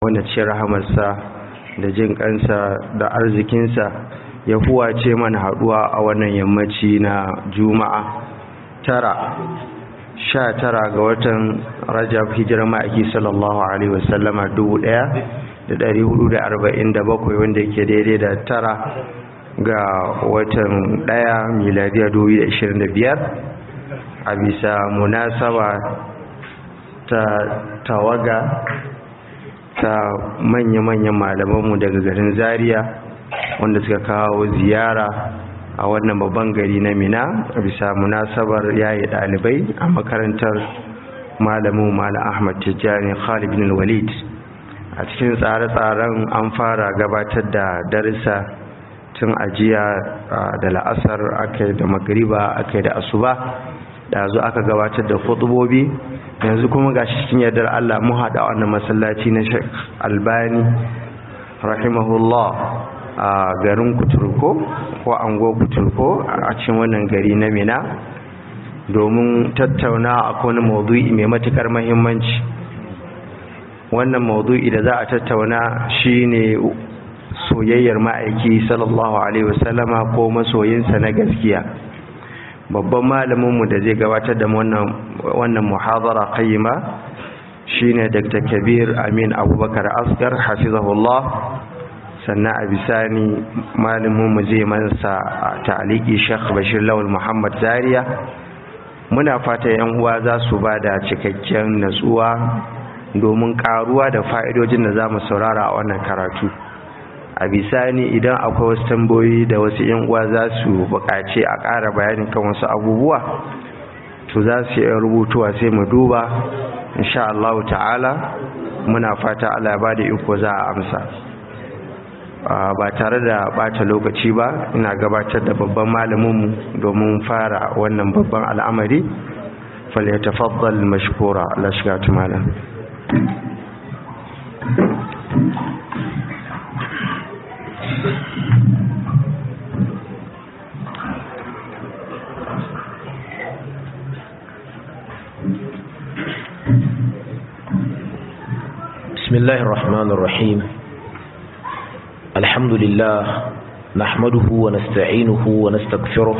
wanda ce rahamarsa da jin kansa da arzikinsa ya huwace mana haduwa a wannan yammaci na juma'a tara sha tara ga watan rajab hijirar ma'aiki sallallahu alaihi wasallama dubu daya da dari hudu da arba'in da bakwai wanda ke daidai da tara ga watan daya miladiya dubu da ashirin da biyar a bisa munasaba ta tawaga ta manya-manyan malamanmu daga garin zaria wanda suka kawo ziyara a wannan babban gari na mina a bisa munasabar yayi dalibai a makarantar malamu malam ahmad tijjani khalid bin walid a cikin tsare-tsaren an fara gabatar da darussa tun ajiya da la'asar aka da magriba aka da asuba da zo aka gabatar da khutubobi yanzu kuma ga cikin yardar Allah mu haɗa wannan masallaci na Sheikh Albani rahimahullah a garin Kuturko ko ango Kuturko a cikin wannan gari na Mina domin tattauna akwai wani maudu'i mai matukar muhimmanci wannan maudu'i da za a tattauna shine soyayyar ma'aiki sallallahu alaihi wasallama ko masoyinsa na gaskiya babban malaminmu da zai gabatar da wannan muhadara qayyima shine Dr. Kabir Amin Abubakar Asgar hafizahullah sannan a bisani malaminmu zai mansa ta'aliki Sheikh Bashir Lawal Muhammad Zaria muna fata yan uwa za su ba da cikakken natsuwa domin karuwa da fa'idojin da za mu saurara a wannan karatu a bisani idan akwai wasu tambayoyi da wasu yan uwa za su buƙaci a ƙara bayanin kan wasu abubuwa to za su yi rubutuwa sai mu duba insha Allah ta'ala muna fata Allah ba da iko za a amsa ba tare da bata lokaci ba ina gabatar da babban malaminmu domin fara wannan babban al'amari falyatafaddal mashkura Allah shiga tumala بسم الله الرحمن الرحيم الحمد لله نحمده ونستعينه ونستغفره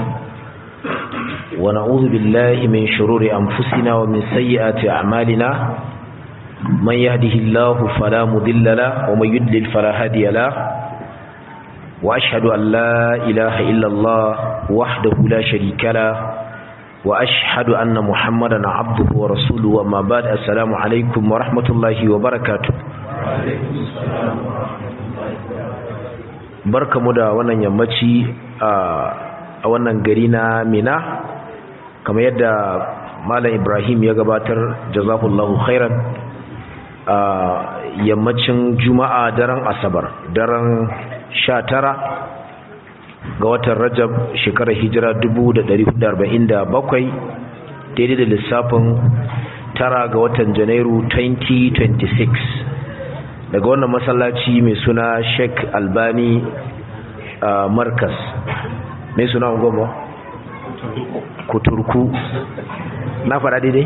ونعوذ بالله من شرور أنفسنا ومن سيئات أعمالنا من يهده الله فلا مضل له ومن يدلل فلا هادي له وأشهد أن لا إله إلا الله وحده لا شريك له وأشهد أن محمدا عبده ورسوله وما بعد السلام عليكم ورحمة الله وبركاته barkamu da wannan yammaci a wannan gari na mina kamar yadda malam ibrahim ya gabatar jazakullahu khairan a yammacin juma'a daren asabar daren sha tara ga watan rajab shekarar hijira 1447 daidai da lissafin tara ga watan janairu 2026 daga wannan masallaci mai suna sheik albani markas mai suna goma kuturku na faɗa daidai?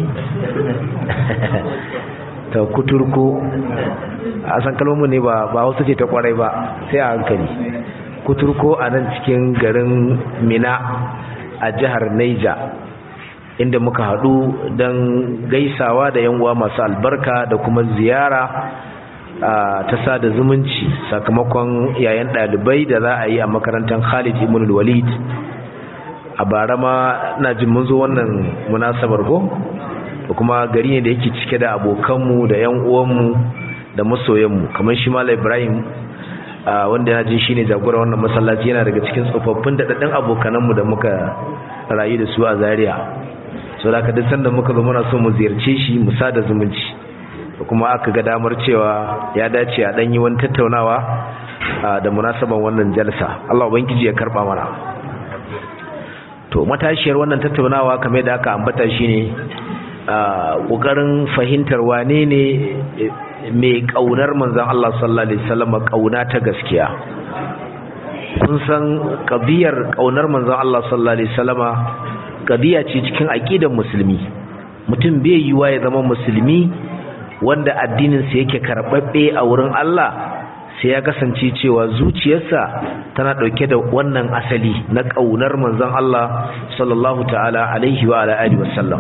ta kuturku a san kalmomin ne ba wasu ce ta kwarai ba sai a hankali kuturko a nan cikin garin mina a jihar Naija inda muka haɗu don gaisawa da uwa masu albarka da kuma ziyara ta sada zumunci sakamakon yayan ɗalibai da za a yi a makarantar Khalid ibn Walid a bara ma na jin mun zo wannan munasabar go da kuma gari ne da yake cike da abokanmu da yan uwanmu da masoyanmu kamar shi Malam Ibrahim wanda ya ji shine jagora wannan masallaci yana daga cikin tsofaffin daɗaɗɗen abokananmu da muka rayu da su a Zaria so da duk sanda muka zo muna so mu ziyarce shi mu sada zumunci kuma aka ga damar cewa ya dace a ɗan yi wani tattaunawa da munasaban wannan jalsa Allah ubangiji ya karɓa mana to matashiyar wannan tattaunawa kamar da aka ambata shine ƙoƙarin fahimtar wane ne mai ƙaunar manzan Allah sallallahu Alaihi wasallam ƙauna ta gaskiya kun san ƙabiyar ƙaunar manzan Allah sallallahu Alaihi wasallama ƙabiya ce cikin aƙidan musulmi mutum bai yiwa ya zama musulmi wanda addininsa yake karɓaɓɓe a wurin Allah sai ya kasance cewa zuciyarsa tana ɗauke da wannan asali na ƙaunar manzon Allah sallallahu ta'ala alaihi wa alihi wasallam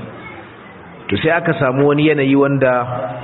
to sai aka samu wani yanayi wanda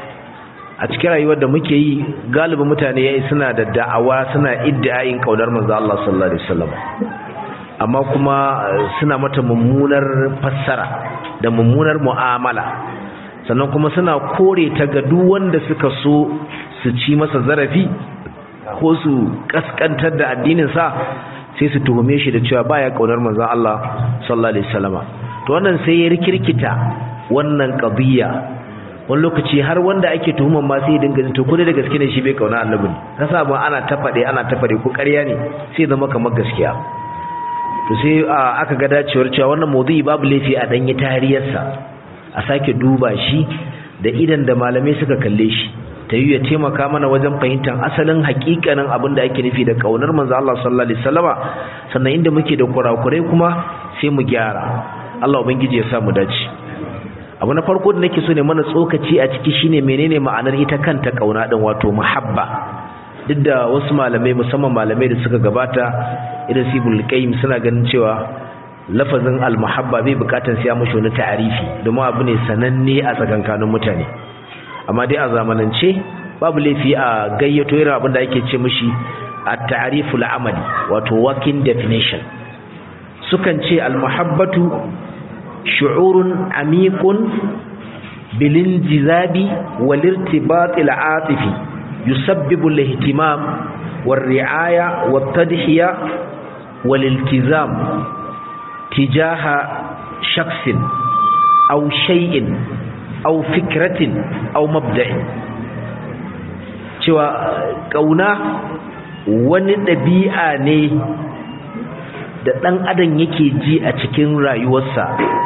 a cikin rayuwar da muke yi galibin mutane yayi suna da da'awa suna iddiayin ƙaunar manzon Allah sallallahu alaihi wasallam amma kuma suna mata mummunar fassara da mummunar mu'amala sannan kuma suna kore ta ga duk wanda suka so su ci masa zarafi ko su kaskantar da addinin sa sai su tuhume shi da cewa baya kaunar manzon Allah sallallahu alaihi wasallama to wannan sai ya rikirkita wannan qadiyya wani lokaci har wanda ake tuhuman ma sai ya dinga to ko da gaske ne shi bai kauna annabi ne kasa ba ana tafade ana tafade ko ƙarya ne sai zama kamar gaskiya to sai aka ga dacewar cewa wannan maudu'i babu laifi a danyi tariyarsa a sake duba shi da idan da malamai suka kalle shi ta yi ya taimaka mana wajen fahimtar asalin hakikanin abin da ake nufi da kaunar manzo Allah sallallahu alaihi wasallama sannan inda muke da kurakurai kuma sai mu gyara Allah ubangiji ya sa mu dace abu na farko da nake so ne mana tsokaci a ciki shine menene ma'anar ita kanta kauna din wato muhabba duk da wasu malamai musamman malamai da suka gabata irin sibul qayyim suna ganin cewa lafazin almuhabba bai bukatar siya mashi wani ta'arifi domin abu ne sananne a tsakankanin mutane amma dai a zamanance babu laifi a gayyato irin abin da ake ce mashi a ta'ariful amali wato working definition sukan ce almuhabbatu shu'urun amiqun bilinjizabi wal irtibat al atifi yusabbibu al ihtimam wal ri'aya wat tadhiya wal iltizam tijaha shaksin aw shay'in aw fikratin aw mabda'in cewa kauna wani ɗabi'a ne da ɗan adam yake ji a cikin rayuwarsa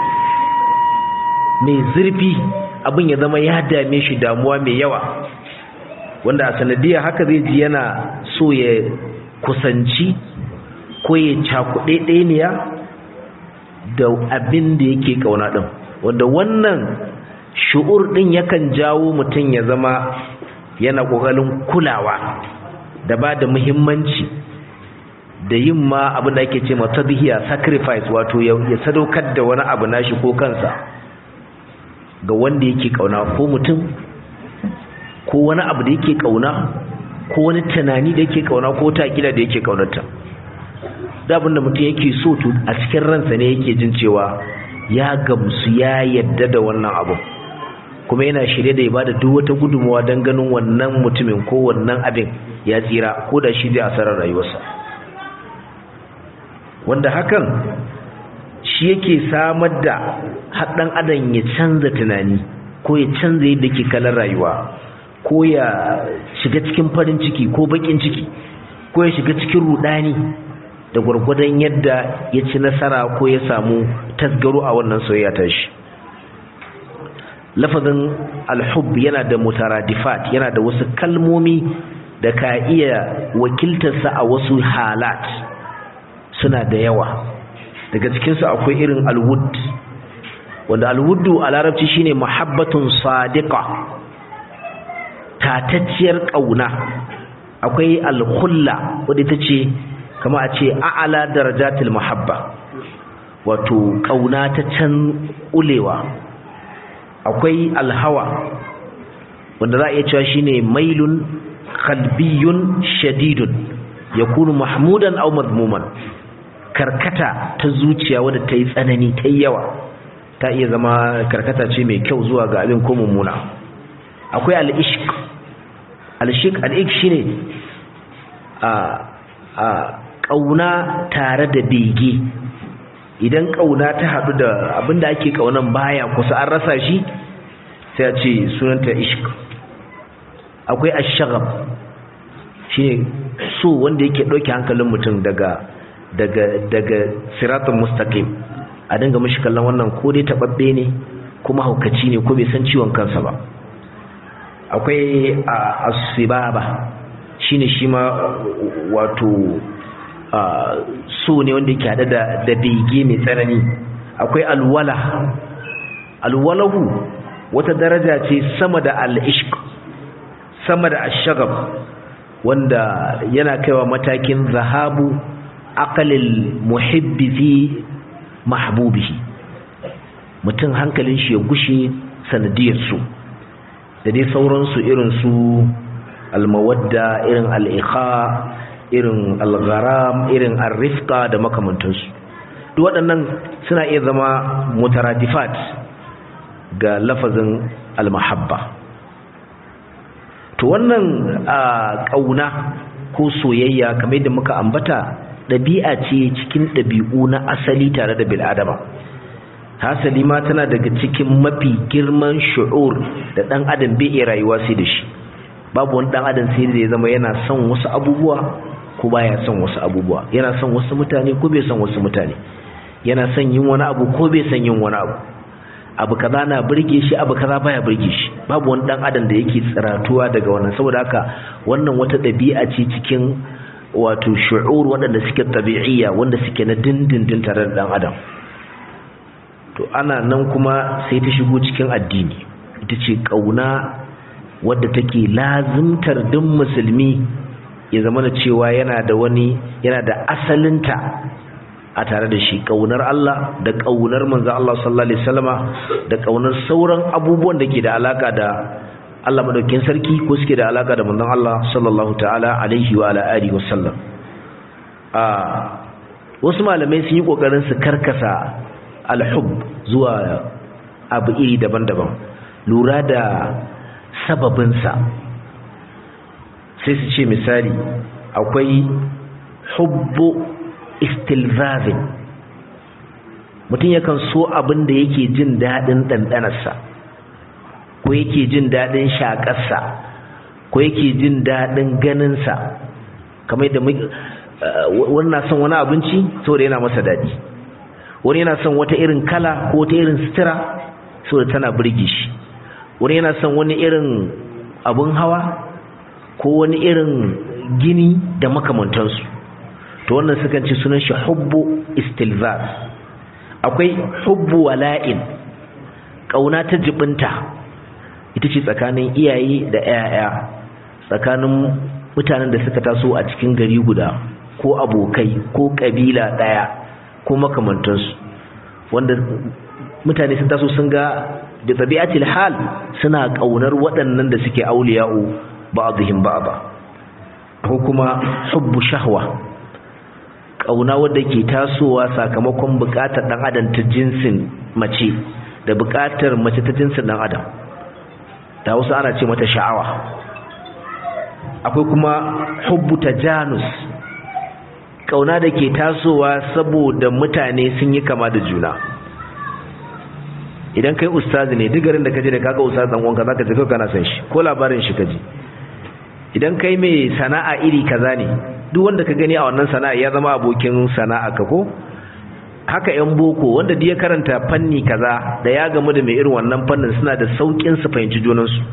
mai zurfi abin ya zama ya dame shi damuwa mai yawa wanda a sanadiyya haka zai ji yana so ya kusanci ko ya cakuɗe ɗaniya da abin da yake kauna din wanda wannan shu'ur din yakan jawo mutum ya zama yana kokarin kulawa da ba da muhimmanci da yin ma abin da ake ce ma tadhiya sacrifice wato ya sadaukar da wani abu nashi ko kansa ga wanda yake kauna ko mutum ko wani abu da yake kauna ko wani tunani da yake kauna ko ta kila da yake kaunarta da abin da mutum yake so to a cikin ransa ne yake jin cewa ya gamsu ya yadda da wannan abu kuma yana shirye da ya bada duk wata gudunmawa don ganin wannan mutumin ko wannan abin ya tsira ko da shi zai asarar rayuwarsa wanda hakan shi yake samar da haɗin adam ya canza tunani ko ya canza yadda ke kalar rayuwa ko ya shiga cikin farin ciki ko baƙin ciki ko ya shiga cikin rudani da gwargwadon yadda ya ci nasara ko ya samu tasgaro a wannan soyayya ta shi lafazin alhub yana da mutaradifat yana da wasu kalmomi da ka iya wakiltarsa a wasu halat suna da yawa daga cikinsu akwai irin alwud wanda alwuddu a larabci shine muhabbatun sadiqa tatacciyar ƙauna akwai alkhulla wadda ita ce kama a ce a'ala darajatul muhabba wato kauna ta can ulewa akwai alhawa wanda za a iya cewa shine mailun qalbiyun shadidun yakunu mahmudan aw madmuman karkata ta zuciya wadda ta yi tsanani ta yi yawa ta iya zama karkata ce mai kyau zuwa ga abin ko mummuna akwai al-ishq al-ishq al-ishq shine a a ƙauna tare da bege idan ƙauna ta haɗu da abinda ake ƙaunan baya kusa an rasa shi sai a ce sunanta ishq akwai ashagab shi so wanda yake ɗauke hankalin mutum daga daga daga siratun mustaqim a dinga mashi kallon wannan ko dai taɓaɓɓe ne kuma haukaci ne ko bai san ciwon kansa ba akwai asibaba shine shi ma wato so ne wanda yake hada da da bege mai tsanani akwai alwala alwalahu wata daraja ce sama da al-ishq sama da ash-shagab wanda yana kaiwa matakin zahabu aqalil muhibbi fi mahbubihi mutum hankalin shi ya gushe sanadiyar su da dai sauransu irin su almawadda irin al'iqa irin algharam irin arrifqa da makamantansu duk waɗannan suna iya zama mutaradifat ga lafazin almahabba to wannan ƙauna ko soyayya kamar yadda muka ambata ɗabi'a ce cikin ɗabi'u na asali tare da bil'adama hasali ma tana daga cikin mafi girman shu'ur da ɗan adam bai iya rayuwa sai da shi babu wani ɗan adam sai da ya zama yana son wasu abubuwa ko baya son wasu abubuwa yana son wasu mutane ko bai son wasu mutane yana son yin wani abu ko bai son yin wani abu abu kaza na burge shi abu kaza baya burge shi babu wani dan adam da yake tsiratuwa daga wannan saboda haka wannan wata ɗabi'a ce cikin wato shu'ur waɗanda suke tabi'iyya wanda suke na dindindin tare da dan adam to ana nan kuma sai ta shigo cikin addini ita ce kauna wadda take lazimtar duk musulmi ya zama da cewa yana da wani yana da asalinta a tare da shi kaunar Allah da kaunar manzo Allah sallallahu alaihi wasallama da kaunar sauran abubuwan da ke da alaka da Allah madaukakin sarki ko suke da alaka da manzon Allah sallallahu ta'ala alaihi wa ala alihi wasallam a wasu malamai sun yi kokarin su karkasa alhub zuwa abu iri daban-daban lura da sababinsa sai su ce misali akwai hubbu istilzazin mutum yakan so abin da yake jin daɗin ɗanɗanarsa ko yake jin daɗin shaƙarsa ko yake jin daɗin ganinsa kamar da wani na son wani abinci saboda yana masa daɗi wani yana son wata irin kala ko wata irin sutura saboda tana birge shi wani yana son wani irin abin hawa ko wani irin gini da makamantansu to wannan sukan ce sunan shi hubbu istilzaz akwai hubbu wala'in kauna ta jibinta ita ce tsakanin iyaye da 'ya'ya tsakanin mutanen da suka taso a cikin gari guda ko abokai ko kabila daya ko makamantansu wanda mutane sun taso sun ga da tabi'atil hal suna kaunar waɗannan da suke auliya'u ba'dihim ba'da ko kuma hubbu shahwa kauna wadda ke tasowa sakamakon bukatar dan adam ta jinsin mace da bukatar mace ta jinsin dan adam da wasu ana ce mata sha'awa akwai kuma hubbu tajanus kauna da ke tasowa saboda mutane sun yi kama da juna idan kai ustazi ne duk garin da kaje da kaga ustazi dan uwanka zaka tafi kana san shi ko labarin shi kaji idan kai mai sana'a iri kaza ne duk wanda ka gani a wannan sana'a ya zama abokin sana'a ka ko haka yan boko wanda duk ya karanta fanni kaza da ya gamu da mai irin wannan fannin suna da saukin su fahimci junansu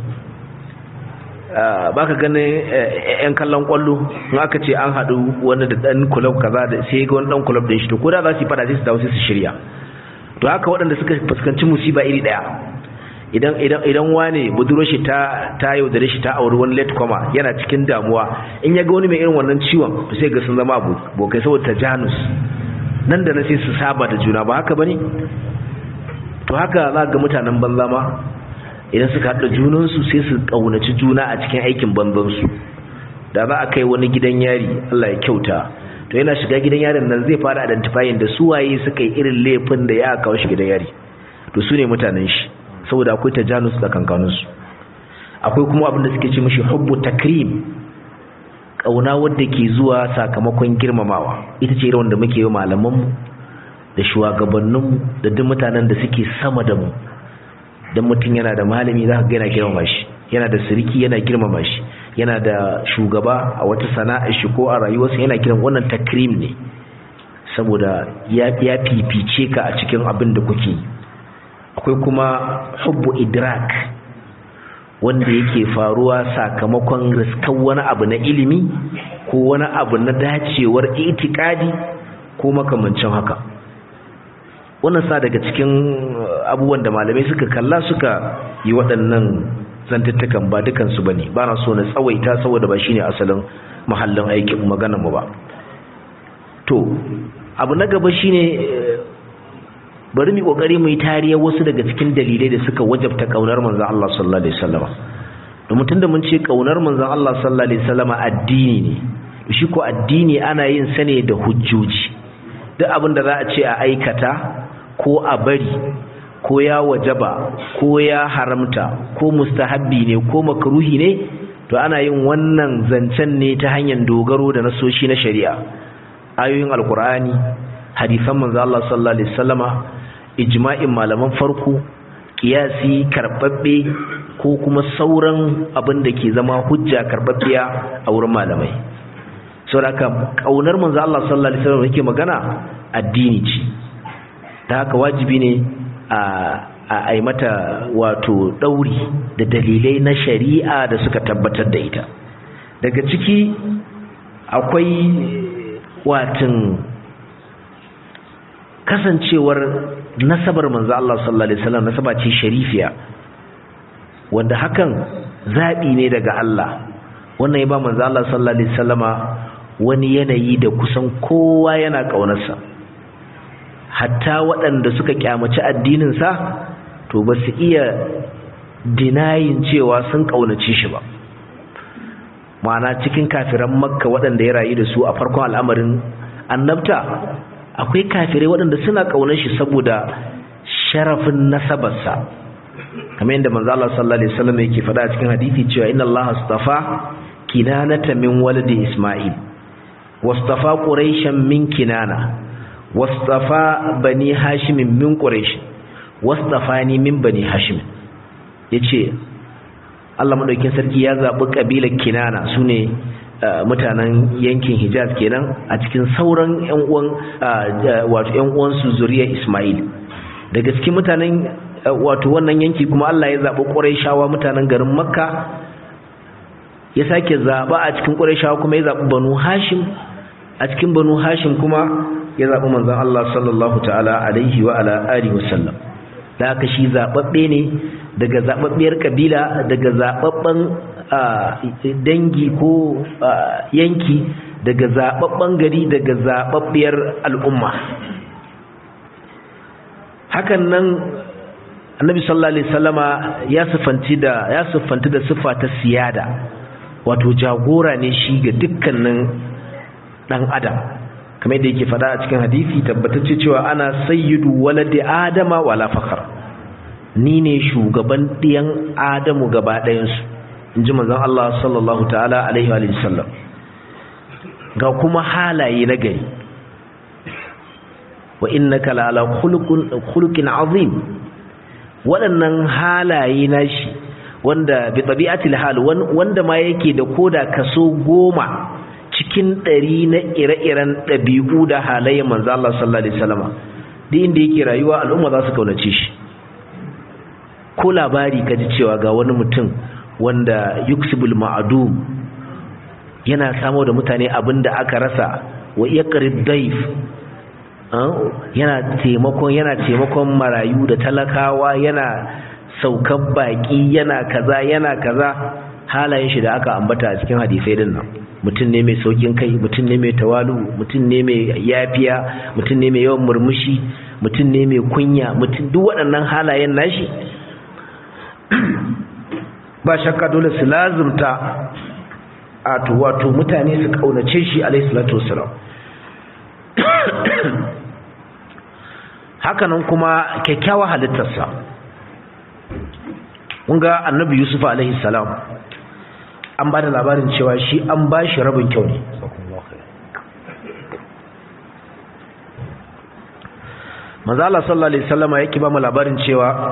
baka ganin yan kallon kwallo in aka ce an haɗu wani da ɗan kulab kaza da sai ga wani ɗan kulab ɗin shi to ko da za su yi fada sai su dawo sai su shirya to haka waɗanda suka fuskanci musiba iri ɗaya idan idan idan wane budurwar shi ta ta yaudare shi ta auri wani late koma yana cikin damuwa in ya ga wani mai irin wannan ciwon to sai ga sun zama abokai saboda tajanus nan da na sai su saba da juna ba haka bane to haka za ga mutanen banza ma idan suka haɗa junansu sai su ƙaunaci juna a cikin aikin banzansu da za a kai wani gidan yari Allah ya kyauta to yana shiga gidan yarin nan zai fara identifying da su waye suka yi irin laifin da ya kawo shi gidan yari to su ne mutanen shi saboda akwai tajanus tsakankaninsu akwai kuma abin da suke ce mishi hubbu takrim kauna wadda ke zuwa sakamakon girmamawa ita ce irin wanda muke yi malamanmu da shugabanninmu da duk mutanen da suke sama da mu dan mutum yana da malami za ka ga yana girmama shi yana da siriki yana girmama shi yana da shugaba a wata sana'a shi ko a rayuwarsa yana kiran wannan takrim ne saboda ya fifice ka a cikin abin da kuke yi akwai kuma hubbu idrak wanda yake faruwa sakamakon riskan wani abu na ilimi ko wani abu na dacewar itikadi ko makamancin haka wannan sa daga cikin abubuwan da malamai suka kalla suka yi waɗannan zantattukan ba dukansu ba ne ba na so na tsawaita saboda ba shine asalin mahallin aikin maganar mu ba to abu na gaba shine bari mu kokari mu yi tariya wasu daga cikin dalilai da suka wajabta kaunar manzon Allah sallallahu alaihi wasallam domin tunda mun ce kaunar manzon Allah sallallahu alaihi wasallam addini ne shi ko addini ana yin sa ne da hujjoji duk abin da za a ce a aikata ko a bari ko ya wajaba ko ya haramta ko mustahabbi ne ko makruhi ne to ana yin wannan zancen ne ta hanyar dogaro da nasoshi na shari'a ayoyin alkur'ani hadisan manzo Allah sallallahu alaihi wasallama ijma'in malaman farko kiyasi karbabbe ko kuma sauran abin da ke zama hujja karbabbiya a wurin malamai saboda kaunar manzo Allah sallallahu alaihi wasallam yake magana addini ce ta haka wajibi ne a a yi mata wato ɗauri da dalilai na shari'a da suka tabbatar da ita daga ciki akwai watin kasancewar nasabar manzo Allah sallallahu alaihi wasallam nasaba ce sharifiya wanda hakan zabi ne daga Allah wannan ya ba manzo Allah sallallahu alaihi wasallama wani yanayi da kusan kowa yana kaunarsa hatta waɗanda suka kyamaci addinin sa to ba su iya dinayin cewa sun kaunace shi ba ma'ana cikin kafiran makka waɗanda ya rayu da su a farkon al'amarin annabta akwai kafirai waɗanda suna ƙaunar shi saboda sharafin nasabarsa kamar yadda manzo Allah sallallahu alaihi wasallam yake faɗa a cikin hadisi cewa inna Allah astafa kinanata min waladi Isma'il wastafa quraishan min kinana wastafa bani hashim min quraish wastafani min bani hashim yace Allah madaukin sarki ya zabi kabilar kinana sune mutanen yankin Hijaz kenan a cikin sauran ƴan uwan wato ƴan uwan su zuriyar Isma'il daga cikin mutanen wato wannan yanki kuma Allah ya zabi Qurayshawa mutanen garin Makka ya sake zaba a cikin Qurayshawa kuma ya zabi Banu Hashim a cikin Banu Hashim kuma ya zabi manzon Allah sallallahu ta'ala alaihi wa ala alihi wasallam da haka shi zababbe ne daga zababbiyar kabila daga zababban dangi ko yanki daga zababban gari daga zababbiyar al'umma hakan nan annabi sallallahu alaihi wasallama ya sifanti da ya sifanti da sifa ta siyada wato jagora ne shi ga dukkanin dan adam kamar yadda yake faɗa a cikin hadisi tabbatacce cewa ana sayyidu waladi adama wala fakar ni ne shugaban ɗiyan adamu gaba ɗayansu in ji manzon Allah sallallahu ta'ala alaihi wa sallam ga kuma halaye na gari wa innaka la ala khuluqin azim waɗannan halaye nashi wanda bi tabi'atil hal wanda ma yake da koda kaso goma cikin ɗari na ire-iren ɗabi'u da halayen manzo Allah sallallahu alaihi wasallam duk inda yake rayuwa al'umma za su kaunace shi ko labari kaji cewa ga wani mutum wanda yuksibul ma'adum yana samo da mutane abinda aka rasa wa yaqrib daif yana taimakon yana taimakon marayu da talakawa yana saukan baki yana kaza yana kaza halayen shi da aka ambata a cikin hadisai din nan mutum ne mai saukin kai mutum ne mai tawalu mutum ne mai yafiya mutum ne mai yawan murmushi mutum ne mai kunya mutum duk waɗannan halayen nashi ba shakka dole su lazumta a wato mutane su kaunace shi alaihi salatu wassalam hakanan kuma kyakkyawa halittarsa kun ga annabi yusuf alaihi salam an ba da labarin cewa shi an ba shi rabin kyau ne manzala sallallahu alaihi wasallama yake ba mu labarin cewa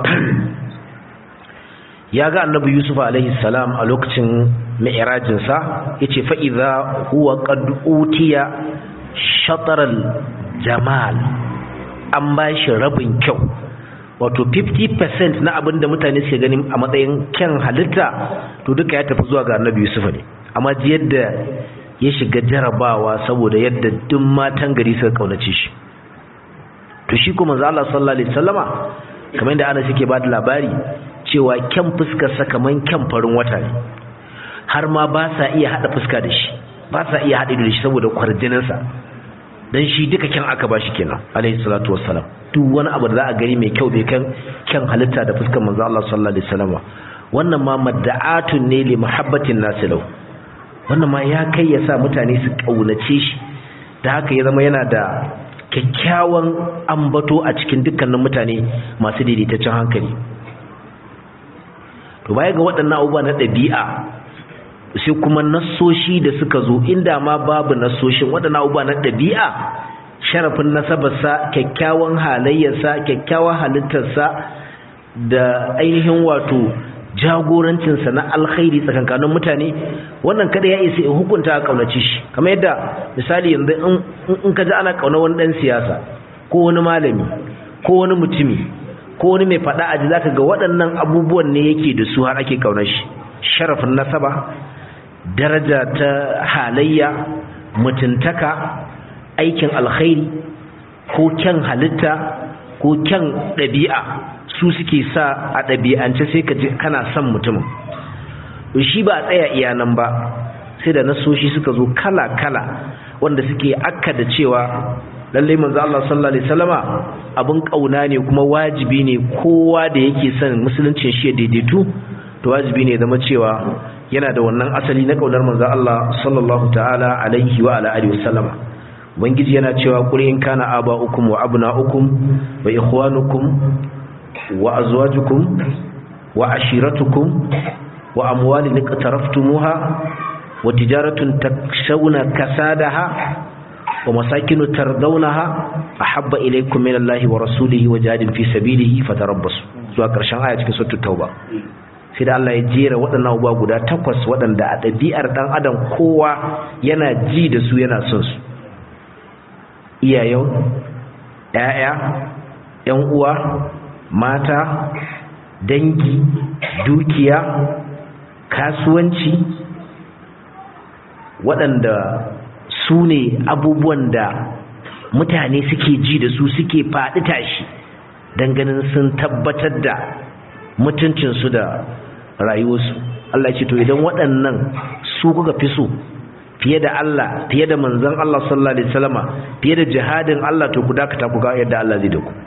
ya ga annabi yusuf alaihi salam a lokacin mi'rajinsa yace fa idza huwa qad utiya shataral jamal an ba shi rabin kyau wato 50% na abin da mutane suke ganin a matsayin kyan halitta to duka ya tafi zuwa ga annabi yusuf ne amma ji yadda ya shiga jarabawa saboda yadda duk matan gari suka kaunace shi to shi kuma manzo Allah sallallahu alaihi wasallama kamar yadda Anas yake ba da labari cewa kyan fuskar sa kaman kyan farin wata ne har ma ba sa iya hada fuska da shi ba sa iya hada da shi saboda kwarjinin sa dan shi duka kyan aka bashi kenan alaihi salatu wassalam duk wani abu da za a gani mai kyau bai kan kyan halitta da fuskar manzo Allah sallallahu alaihi wasallama wannan ma madda'atun ne li muhabbatin nasilau wannan ma ya kai ya sa mutane su kaunace shi da haka ya zama yana da kyakkyawan ambato a cikin dukkanin mutane masu daidaitaccen hankali to baya ga waɗannan abubuwa na ɗabi'a sai kuma nassoshi da suka zo inda ma babu nassoshin waɗannan abubuwa na ɗabi'a sharafin nasabarsa kyakkyawan halayyarsa kyakkyawan halittarsa da ainihin wato jagorancinsa na alkhairi tsakankanin mutane wannan kada ya isa hukunta a kaunaci shi kamar yadda misali yanzu in ka ji ana kauna wani dan siyasa ko wani malami ko wani mutumi ko wani mai fada aji zaka ga waɗannan abubuwan ne yake da su har ake kaunar shi sharafin nasaba daraja ta halayya mutuntaka aikin alkhairi ko kyan halitta ko kyan ɗabi'a su suke sa a ɗabi'ance sai ka ji kana son mutumin shi ba a tsaya iya nan ba sai da nasoshi suka zo kala-kala wanda suke akka da cewa lallai manzo Allah sallallahu alaihi wasallama abin kauna ne kuma wajibi ne kowa da yake son musuluncin shi ya daidaitu to wajibi ne zama cewa yana da wannan asali na kaunar manzo Allah sallallahu ta'ala alaihi wa ala alihi wasallama ubangiji yana cewa qul in kana aba'ukum wa abna'ukum wa ikhwanukum wa azwajukum wa ashiratukum wa amwalin iqtaraftumuha wa tijaratun takshawna kasadaha wa masakinu tardawnaha ahabba ilaykum min Allahi wa rasulihi wa jihadin fi sabilihi fatarabbasu zuwa karshen aya cikin suratul tauba sai da Allah ya jera waɗannan abubuwa guda takwas waɗanda a ɗabi'ar ɗan adam kowa yana ji da su yana son su iyayen ‘ya'ya ‘yan uwa mata dangi dukiya kasuwanci waɗanda su ne abubuwan da mutane suke ji da su suke faɗi tashi don ganin sun tabbatar da mutuncinsu da rayuwarsu Allah ce to idan waɗannan su kuka fi so fiye da Allah fiye da manzon Allah sallallahu alaihi wasallama fiye da jihadin Allah to ku dakata ku ga yadda Allah zai da ku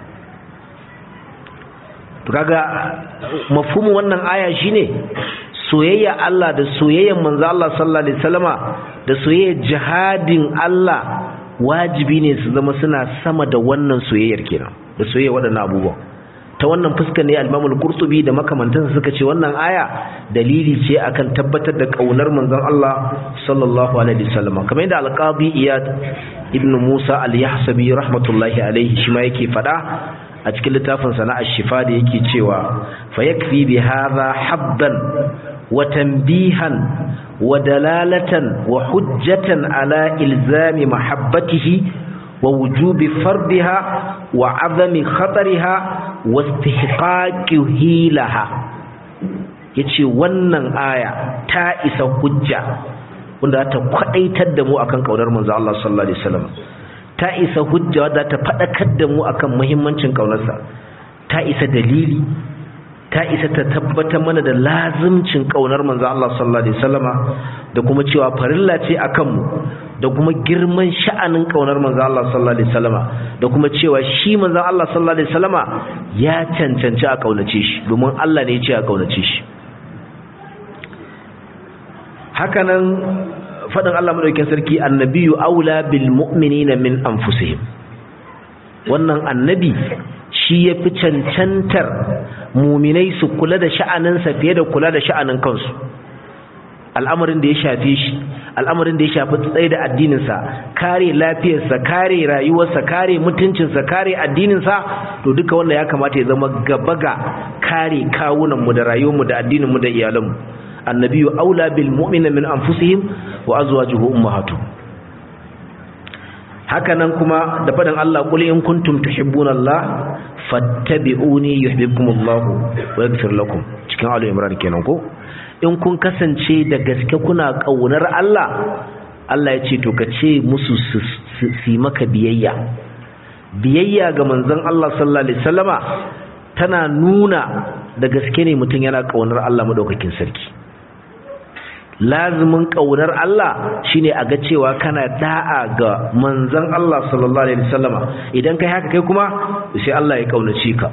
to kaga mafhumin wannan aya shine soyayya Allah da soyayyan manzo Allah sallallahu alaihi wasallama da soyayya jihadin Allah wajibi ne su zama suna sama da wannan soyayyar kenan da soyayya waɗannan abubuwan ta wannan fuskar ne al-Imam al-Qurtubi da makamantansa suka ce wannan aya dalili ce akan tabbatar da kaunar manzon Allah sallallahu alaihi wasallam kamar yadda al-Qadi Iyad ibn Musa al-Yahsabi rahmatullahi alaihi shi ma yake fada a cikin littafin sana ash-Shifa da yake cewa fa yakfi bi hadha habban wa tanbihan wa dalalatan wa hujjatan ala ilzami mahabbatihi wa wujubi fardiha wa azami khatariha wa istihqaqihi laha yace wannan aya ta isa hujja wanda ta kwadaitar da mu akan kaunar manzo Allah sallallahu alaihi wasallam ta isa hujja wadda ta fadakar da mu akan muhimmancin kaunarsa ta isa dalili ta isa ta tabbatar mana da lazimcin kaunar manzo Allah sallallahu alaihi wasallama da kuma cewa farilla ce akan mu da kuma girman sha'anin kaunar manzo Allah sallallahu alaihi wasallama da kuma cewa shi manzo Allah sallallahu alaihi wasallama ya cancanci a kaunace shi domin Allah ne ya ce a kaunace shi hakanan fadin Allah madaukakin sarki annabiyyu aula bil mu'minina min anfusihim wannan annabi shi yafi cancantar muminai su kula da sha'aninsa fiye da kula da sha'anin kansu al'amarin da ya shafe shi al'amarin da ya shafi tsaye da addininsa kare lafiyarsa kare rayuwarsa kare mutuncinsa kare addininsa to duka wanda ya kamata ya zama gaba ga kare kawunanmu da rayuwarmu da addininmu da iyalanmu annabiyu aula bil mu'mina min anfusihim wa azwajuhu ummahatuhum hakanan kuma da fadan Allah qul in kuntum tuhibbuna Allah fattabi'uni yuhibbukumullahu wa yaghfir lakum cikin alu imran kenan ko in kun kasance da gaske kuna kaunar Allah Allah ya ce to ka ce musu su maka biyayya biyayya ga manzon Allah sallallahu alaihi wasallama tana nuna da gaske ne mutum yana kaunar Allah madaukakin sarki lazimin kaunar Allah shine a ga cewa kana da'a ga manzon Allah sallallahu alaihi wasallama idan kai haka kai kuma sai Allah ya kaunace ka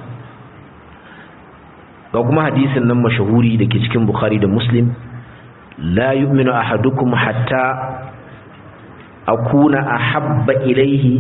ga kuma hadisin nan mashahuri dake cikin Bukhari da Muslim la yu'minu ahadukum hatta akuna ahabba ilayhi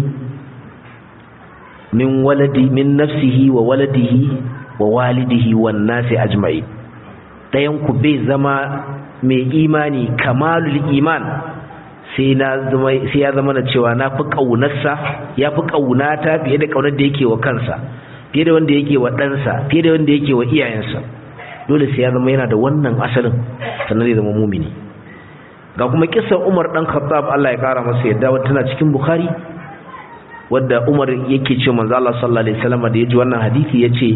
min waladi min nafsihi wa waladihi wa walidihi wan nasi ajma'i dayan ku bai zama mai imani kamalul iman sai na zama sai ya zama na cewa na fi kaunarsa ya fi kaunata fiye da kaunar da yake wa kansa fiye da wanda yake wa ɗansa fiye da wanda yake wa iyayensa dole sai ya zama yana da wannan asalin sannan zai zama mumini ga kuma kisan Umar dan Khattab Allah ya kara masa yadda wata tana cikin Bukhari wadda Umar yake ce manzo Allah sallallahu alaihi wasallam da yaji wannan hadisi yace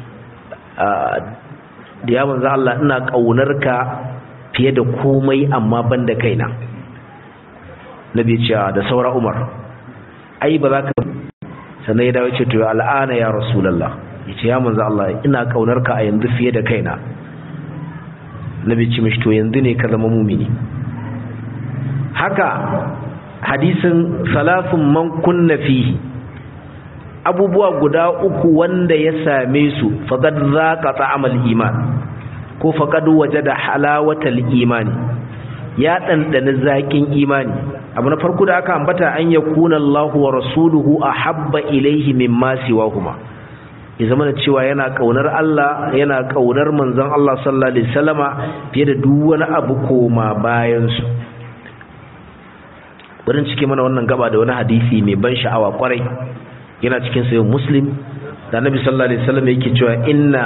da ya manzo Allah ina kaunarka fiye da komai amma banda kaina nabi ce da saura Umar ai ba za ka sannan ya dawo ce to al'ana ya rasulullah yace ya manzo Allah ina kaunarka a yanzu fiye da kaina nabi ce mishi to yanzu ne ka zama mumini haka hadisin salafin man kunna fihi abubuwa guda uku wanda ya same su faqad zaqa ta'amal iman ko faqad wajada halawatal imani ya dandana zakin imani abu na farko da aka ambata an yakuna Allahu wa rasuluhu ahabba ilayhi mimma siwahuma ya zama da cewa yana kaunar Allah yana kaunar manzon Allah sallallahu alaihi wasallama fiye da duk wani abu koma bayan su wurin cike mana wannan gaba da wani hadisi mai ban sha'awa kwarai yana cikin sayin muslim da annabi sallallahu alaihi wasallam yake cewa inna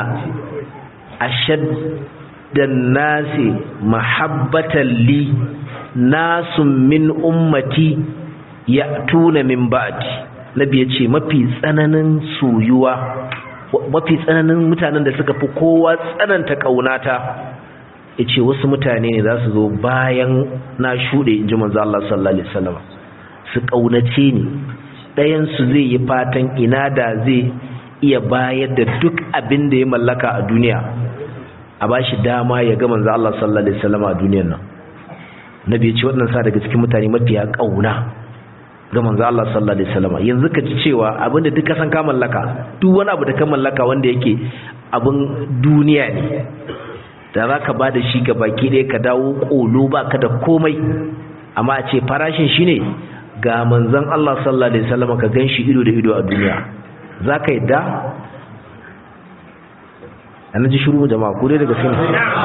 ashaddan nasi mahabbatan li nasun min ummati ya'tuna min ba'di nabi yace mafi tsananin soyuwa mafi tsananin mutanen da suka fi kowa tsananta kaunata ya ce wasu mutane ne za su zo bayan na shuɗe in ji manzo Allah sallallahu alaihi wasallam su ƙaunace ni ɗayansu zai yi fatan ina da zai iya bayar da duk abin da ya mallaka a duniya a ba shi dama ya ga manzo Allah sallallahu alaihi wasallam a duniyar nan nabi ya ce waɗannan sa daga cikin mutane mafiya ƙauna ga manzo Allah sallallahu alaihi wasallam yanzu ka ji cewa abin da duka san ka mallaka duk wani abu da ka mallaka wanda yake abin duniya ne da za ka ba da shi ga baki ɗaya ka dawo ƙolo ba ka da komai amma a ce farashin shi ne ga manzan Allah sallallahu Alaihi wasallam ka gan shi ido da ido a duniya za ka yi da a na ji shuru jama'a ko dai daga sinu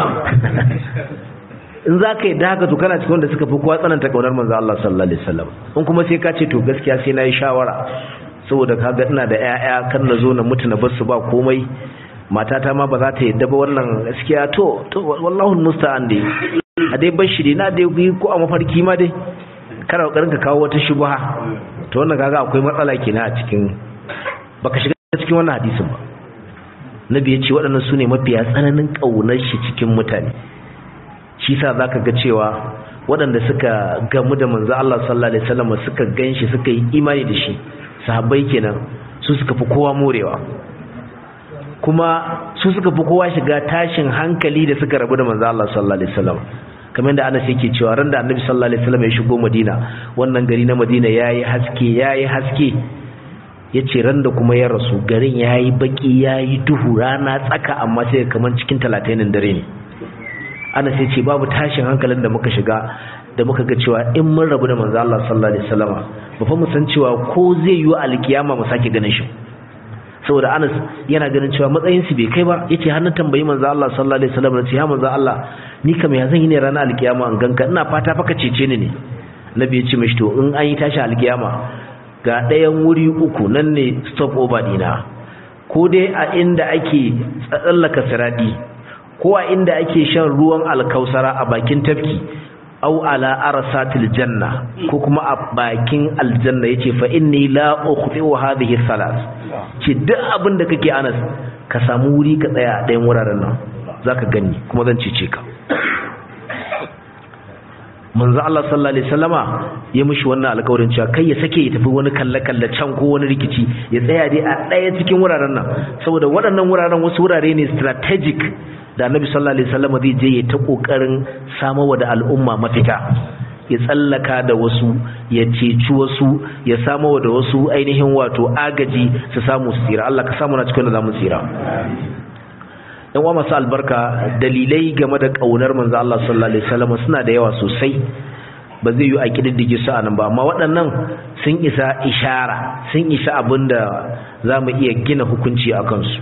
in za ka yi da haka to kana cikin wanda suka fi kowa tsananta ƙaunar manzan Allah sallallahu Alaihi wasallam in kuma sai ka ce to gaskiya sai na yi shawara saboda ka ga ina da 'ya'ya kan na zo na mutu na bar su ba komai matata ma ba za ta yadda ba wannan gaskiya to to wallahu musta'an dai a dai bar shi dai na dai yi ko a mafarki ma dai kana kokarin ka kawo wata shubha to wannan kaga akwai matsala kenan a cikin baka shiga cikin wannan hadisin ba nabi ya ce waɗannan su ne mafiya tsananin ƙaunar shi cikin mutane shi sa zaka ga cewa waɗanda suka gamu da manzo Allah sallallahu alaihi wasallam suka ganshi suka yi imani da shi sahabbai kenan su suka fi kowa morewa kuma su suka fi kowa shiga tashin hankali da suka rabu da manzo Allah sallallahu alaihi wasallam kamar da Anas yake cewa ran da Annabi sallallahu alaihi wasallam ya shigo Madina wannan gari na Madina yayi haske yayi haske yace ran da kuma ya rasu garin yayi baki yayi duhu rana tsaka amma sai kamar cikin 30 dare ne Anas yace babu tashin hankalin da muka shiga da muka ga cewa in mun rabu da manzo Allah sallallahu alaihi wasallam ba fa mu san cewa ko zai yi alkiyama mu sake ganin shi saboda Anas yana ganin cewa matsayin su bai kai ba yace har na tambayi manzo Allah sallallahu alaihi wasallam nace ya manzo Allah ni kam ya zan yi ne ranar alkiyama an ganka ina fata fa ka cece ni ne nabi ya ce mishi to in an yi tashi alkiyama ga ɗayan wuri uku nan ne stop over dina ko dai a inda ake tsallaka siradi ko a inda ake shan ruwan alkausara a bakin tafki au ala arsatil janna ko kuma a bakin aljanna yace fa inni la ukhfi'u hadhihi salat ce duk abin da kake anas ka samu wuri ka tsaya a ɗayan wuraren nan zaka gani kuma zan cece ka manzo Allah sallallahu alaihi wasallama ya mishi wannan alƙawarin cewa kai ya sake ya tafi wani kalle kalle can ko wani rikici ya tsaya dai a ɗaya cikin wuraren nan saboda waɗannan wuraren wasu wurare ne strategic da Annabi sallallahu alaihi wasallama zai je ya ta kokarin samarwa da al'umma mafita ya tsallaka da wasu ya ceci wasu ya samarwa da wasu ainihin wato agaji su samu su tsira Allah ka samu na cikin da zamu tsira yan uwa masu albarka dalilai game da kaunar manzo Allah sallallahu alaihi wasallam suna da yawa sosai ba zai yi a kididdige su anan ba amma waɗannan sun isa ishara sun isa abinda za mu iya gina hukunci a kansu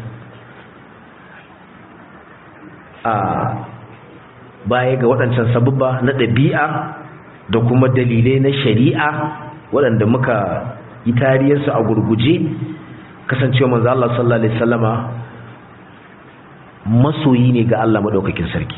a baya ga waɗancan sabubba na ɗabi'a da kuma dalilai na shari'a waɗanda muka yi tariyarsu a gurguje kasancewa manzo Allah sallallahu alaihi wasallama masoyi ne ga Allah madaukakin sarki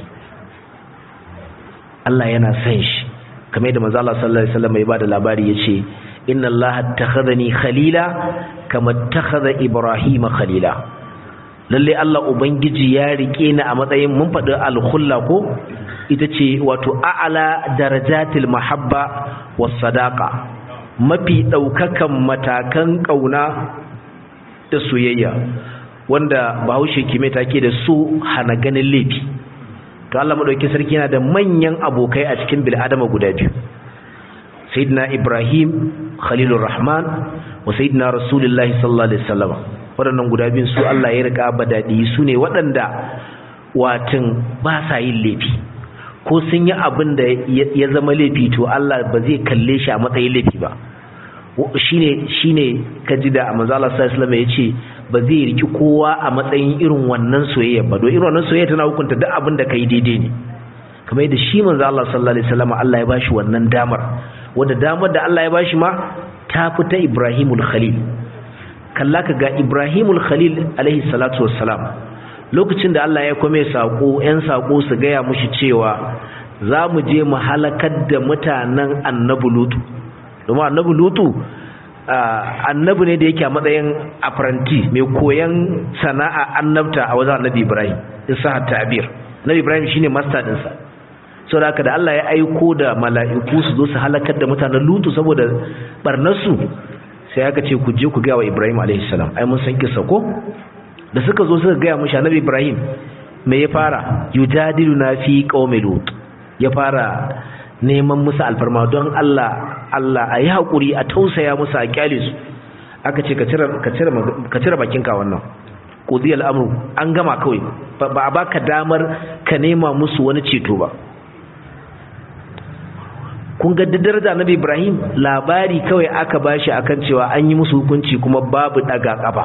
Allah yana son shi kamar yadda manzo Allah sallallahu alaihi wasallam ya bada labari yace inna Allah attakhadhani khalila kama attakhadha Ibrahim khalila lalle Allah ubangiji ya rike ni a matsayin mun faɗi al-khulla ko ita ce wato a'ala darajatil mahabba was sadaqa mafi daukakan matakan kauna da soyayya wanda bahaushe kime take da su hana ganin laifi to Allah madauki sarki yana da manyan abokai a cikin bil'adama guda biyu sayyidina Ibrahim khalilur rahman wa sayyidina rasulullahi sallallahu alaihi wasallam waɗannan guda biyun su Allah ya rika badadi su ne waɗanda watin ba sa yin laifi ko sun yi abin da ya zama laifi to Allah ba zai kalle shi a matsayin laifi ba shine shine kaji da manzo Allah sallallahu alaihi wasallam yace ba zai riki kowa a matsayin irin wannan soyayya ba don irin wannan soyayya tana hukunta duk abin da kai daidai ne kamar yadda shi manzo Allah sallallahu alaihi wasallam Allah ya bashi wannan damar wanda damar da Allah ya bashi ma ta fita Ibrahimul Khalil kalla ka ga Ibrahimul Khalil alaihi salatu wassalam lokacin da Allah ya kome sako yan sako su gaya mushi cewa za mu je mu halakar da mutanen annabi lutu domin annabi lutu annabi ne da yake a matsayin apprenti mai koyan sana'a annabta a wajen annabi ibrahim isa ta'bir annabi ibrahim shine master dinsa saboda haka da Allah ya aiko da mala'iku su zo su halakar da mutanen lutu saboda barnarsu sai aka ce ku je ku ga wa ibrahim alaihi salam ai mun san kissa ko da suka zo suka gaya mushi annabi ibrahim me ya fara yujadiluna fi qaumi lut ya fara neman musu alfarma don Allah Allah a yi haƙuri a tausaya musu a kyale su aka ce ka cire bakinka wannan ƙudi al'amuru an gama kawai ba a baka damar ka nema musu wani ceto ba kun ga daraja nabi ibrahim labari kawai aka bashi akan cewa an yi musu hukunci kuma babu daga kafa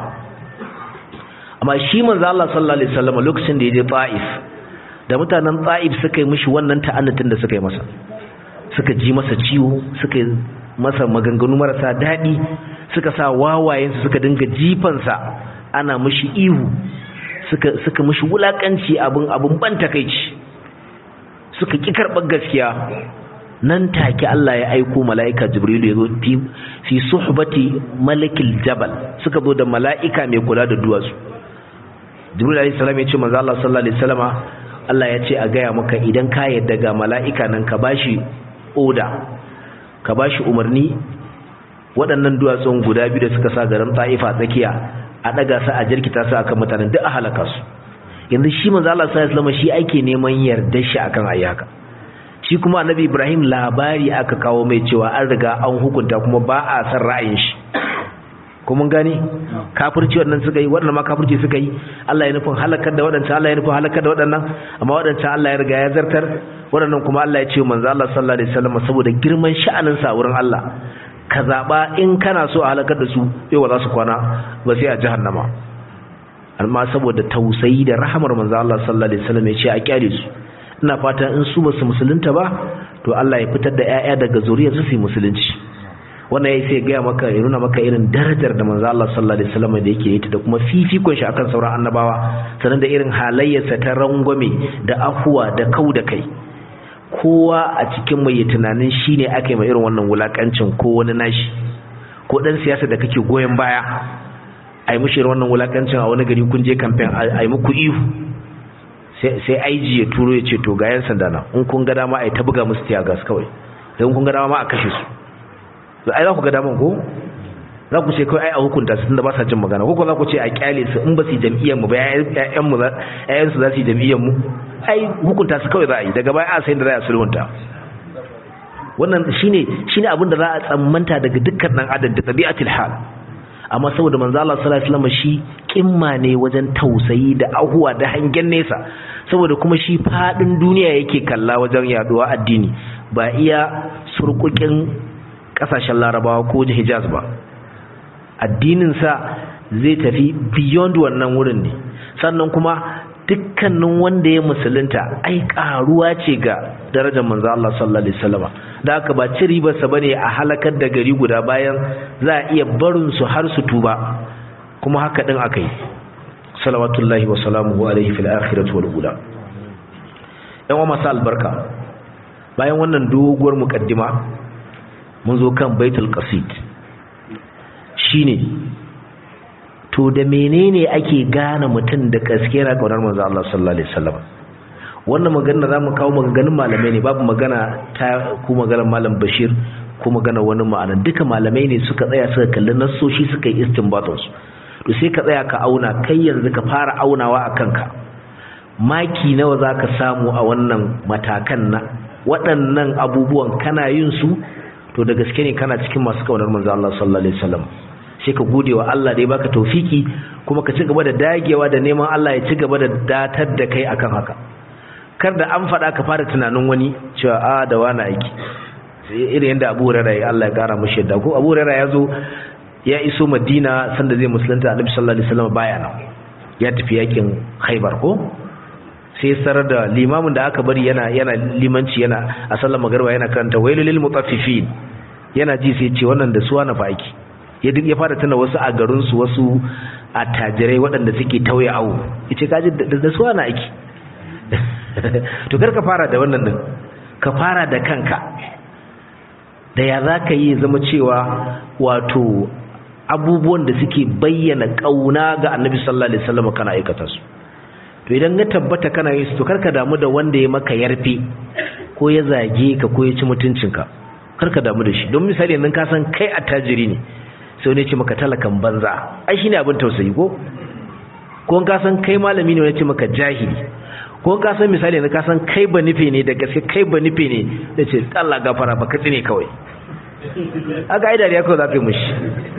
amma shi manzo Allah sallallahu alaihi wasallam lokacin da ya je Taif da mutanen Taif suka yi mishi wannan ta'annatin da suka yi masa suka ji masa ciwo suka masa maganganu marasa daɗi suka sa wawayensu suka dinga jifansa ana mishi ihu suka suka mishi wulakanci abin abin ban takeici suka ki karɓar gaskiya nan take Allah ya aiko mala'ika Jibril ya zo fi fi suhbati malakil jabal suka zo da mala'ika mai kula da duwatsu Jibril alayhi salam ya ce manzo Allah sallallahu alaihi wasallama Allah ya ce a gaya maka idan ka yadda ga mala'ika nan ka bashi oda ka ba shi umarni waɗannan duwatsun guda biyu da suka sa garin ta'ifa tsakiya a ɗaga su a jirkita su akan mutanen duk a halaka su yanzu shi manzo Allah sallallahu alaihi shi ake neman yardar shi akan ayyaka shi kuma annabi Ibrahim labari aka kawo mai cewa an riga an hukunta kuma ba a san ra'ayin shi kuma gane kafirci waɗannan suka yi waɗannan ma kafirci suka yi Allah ya nufin halakar da waɗancan Allah ya nufin halakar da waɗannan amma waɗancan Allah ya riga ya zartar waɗannan kuma Allah ya ce manzo Allah sallallahu alaihi wasallam saboda girman sha'anin sa wurin Allah ka zaba in kana so a halakar da su yau ba za su kwana ba sai a jahannama amma saboda tausayi da rahamar manzo Allah sallallahu alaihi wasallam ya ce a kyale su ina fatan in su ba su musulunta ba to Allah ya fitar da ƴaƴa daga zuriyar su su musulunci wannan yayi sai gaya maka ya nuna maka irin darajar da manzo Allah sallallahu alaihi wasallam da yake yi da kuma fifikon shi akan sauran annabawa sanan da irin halayyarsa ta rangwame da afuwa da kau da kai kowa a cikin mai tunanin shine aka yi mai irin wannan wulakancin ko wani nashi ko dan siyasa da kake goyen baya a yi mushi wannan wulakancin a wani gari kun je campaign a yi muku ihu sai IG ya turo ya ce to ga yan sanda na in kun ga dama a yi ta buga musu tiyagas kawai don kun ga dama ma a kashe su to ai za ku ga daman ko za ku ce kai ai a hukunta su tunda ba sa jin magana ko za ku ce a kyale su in ba su jam'iyyar mu ba ƴaƴan mu ƴaƴan su za su yi jam'iyyar mu ai hukunta su kawai za a yi daga baya a sai da za a sulhunta wannan shine shine abin da za a tsammanta daga dukkan dan adam da tabi'atul hal amma saboda manzo Allah sallallahu alaihi wasallam shi kimma ne wajen tausayi da ahuwa da hangen nesa saboda kuma shi fadin duniya yake kalla wajen yaduwa addini ba iya surkukin kasashen larabawa ko hijaz ba addinin sa zai tafi beyond wannan wurin ne sannan kuma dukkanin wanda ya musulunta ai karuwa ce ga darajar manzo Allah sallallahu alaihi wasallam da haka ba ci ribarsa bane a halakar da gari guda bayan za a iya barin su har su tuba kuma haka din akai salawatullahi wa salamuhu alaihi fil akhirati wal ula yan masu albarka bayan wannan doguwar mukaddima mun zo kan baitul qasid shine to da menene ake gane mutum da gaske na kaunar manzo Allah sallallahu alaihi wasallam wannan magana zamu kawo maganganun malamai ne babu magana ta ku maganar malam Bashir ko magana wani ma'ana duka malamai ne suka tsaya suka kalli nassoshi suka yi istinbatun su to sai ka tsaya ka auna kai yanzu ka fara aunawa a kanka maki nawa zaka samu a wannan matakan na waɗannan abubuwan kana yin su to da gaske ne kana cikin masu kaunar manzo Allah sallallahu alaihi wasallam sai ka gode wa Allah da ya baka taufiki kuma ka ci gaba da dagewa da neman Allah ya ci gaba da datar da kai akan haka kar da an faɗa ka fara tunanin wani cewa a da wani aiki irin yadda Abu Hurairah ya Allah ya kara mishi yadda ko Abu Hurairah ya zo ya iso Madina sanda zai musulunta Annabi sallallahu alaihi wasallam baya nan ya tafi yakin Khaibar ko sai sarar da limamin da aka bari yana yana limanci yana a sallar magriba yana karanta wailul lil mutaffifin yana ji sai ce wannan da suwa na fa aiki ya ya fara tana wasu a garinsu wasu attajirai waɗanda suke tauye awo yace kaji da su ana aiki to kar ka fara da wannan din ka fara da kanka da ya za ka yi zama cewa wato abubuwan da suke bayyana ƙauna ga annabi sallallahu alaihi wasallam kana aikata su to idan ya tabbata kana yin su to kar ka damu da wanda ya maka yarfe ko ya zage ka ko ya ci mutuncinka kar ka damu da shi don misali yanzu ka san kai attajiri ne sai wani ce maka talakan banza ai shine abin tausayi ko ko ka san kai malami ne wani ce maka jahili ko ka san misali ne ka san kai ba nufe ne da gaske kai ba nufe ne da ce Allah gafara ba katsi ne kawai aka ai dariya kawai za ka yi mushi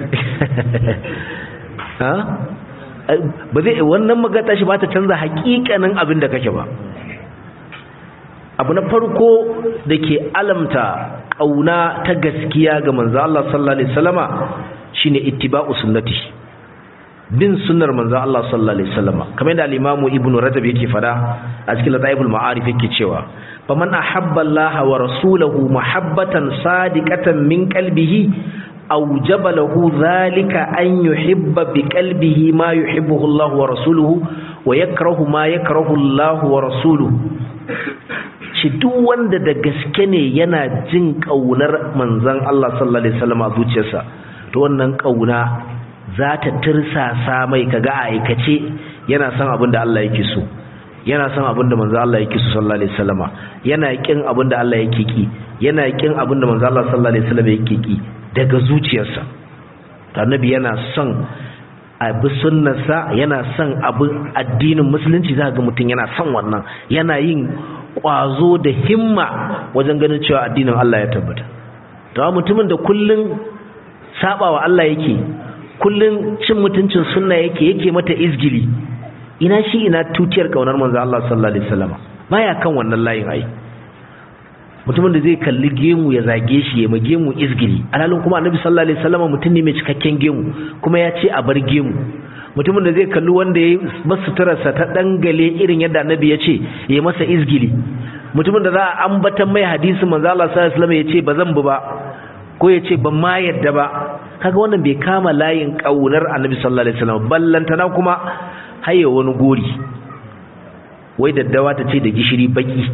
ha ba zai wannan magata shi ba ta canza hakikanin abin da kake ba abu na farko da ke alamta ƙauna ta gaskiya ga manzo Allah sallallahu alaihi wasallama shine ittiba'u sunnati bin sunnar manzo Allah sallallahu alaihi wasallama kamar da al-Imam Ibn Rajab yake fada a cikin Lataiful Ma'arif yake cewa faman ahabba Allah wa rasulahu mahabbatan sadiqatan min qalbihi awjaba lahu dhalika an yuhibba bi qalbihi ma yuhibbuhu Allah wa rasuluhu wa yakrahu ma yakrahu Allah wa rasuluhu shi duk wanda da gaske ne yana jin kaunar manzon Allah sallallahu alaihi wasallam a zuciyarsa to wannan kauna za ta tirsasa mai kaga a aikace yana son abin da Allah yake so yana son abin da manzon Allah yake so sallallahu alaihi wasallama yana kin abin da Allah yake ki yana kin abin da manzon Allah sallallahu alaihi wasallam yake ki daga zuciyarsa annabi yana son abu sunnarsa yana son abu addinin musulunci za ga mutum yana son wannan yana yin kwazo da himma wajen ganin cewa addinin Allah ya tabbata to mutumin da kullun sabawa Allah yake kullun cin mutuncin sunna yake yake mata izgili ina shi ina tutiyar kaunar manzo Allah sallallahu alaihi wasallam baya kan wannan layin ai mutumin da zai kalli gemu ya zage shi ya ma gemu izgili alhalin kuma annabi sallallahu alaihi wasallam mutum ne mai cikakken gemu kuma ya ce a bar gemu mutumin da zai kalli wanda ya masu turarsa ta dangale irin yadda annabi ya ce ya masa izgili mutumin da za a ambatan mai hadisi manzo Allah sallallahu alaihi wasallam ya ce ba zan bu ba ko ya ce ban ma yadda ba kaga wannan bai kama layin kaunar annabi sallallahu alaihi wasallam ballantana kuma haye wani gori wai daddawa ta ce da gishiri baki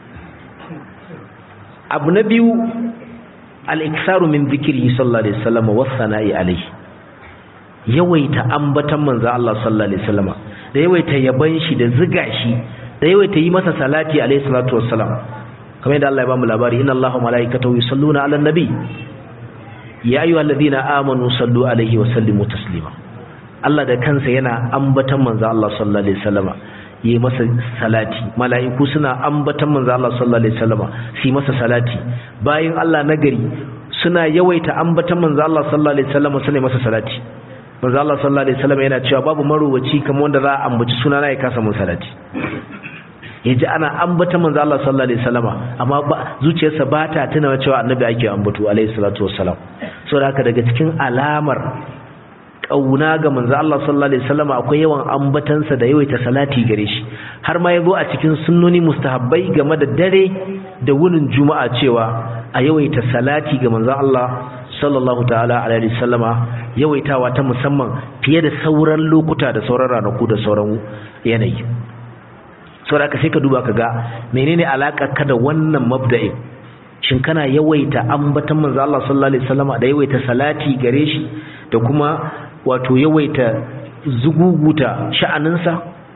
abu na biyu al-iksaru min dhikri sallallahu alaihi wasallam wa sana'i alaihi yawaita ambatan manzo Allah sallallahu alaihi wasallam da yawaita yaban shi da ziga shi da yawaita yi masa salati alaihi salatu wassalam kamar yadda Allah ya bamu labari inna Allaha malaikatahu yusalluna 'alan nabi ya ayyuhalladhina amanu sallu alaihi wa sallimu taslima Allah da kansa yana ambatan manzo Allah sallallahu alaihi wasallama yi masa salati mala'iku suna ambatan manzo Allah sallallahu alaihi wasallama su masa salati bayan Allah nagari suna yawaita ambatan manzo Allah sallallahu alaihi wasallama suna masa salati manzo Allah sallallahu alaihi wasallama yana cewa babu maruwaci kamar wanda za a ambaci sunana ya kasa mun salati yaji ana ambata manzo Allah sallallahu alaihi wasallama amma ba zuciyarsa ba ta tuna cewa annabi ake ambato alaihi salatu wassalam saboda haka daga cikin alamar kauna ga manzo Allah sallallahu alaihi wasallama akwai yawan ambatansa da yawaita salati gare shi har ma yazo a cikin sunnoni mustahabbai game da dare da wunin juma'a cewa a yawaita salati ga manzo Allah sallallahu ta'ala alaihi wasallama yawaitawa ta musamman fiye da sauran lokuta da sauran ranaku da sauran yanayi saboda ka sai ka duba ka ga menene alaka ka da wannan mabda'in shin kana yawaita ambatan manzo Allah sallallahu alaihi wasallam da yawaita salati gare shi da kuma wato yawaita zuguguta sha'aninsa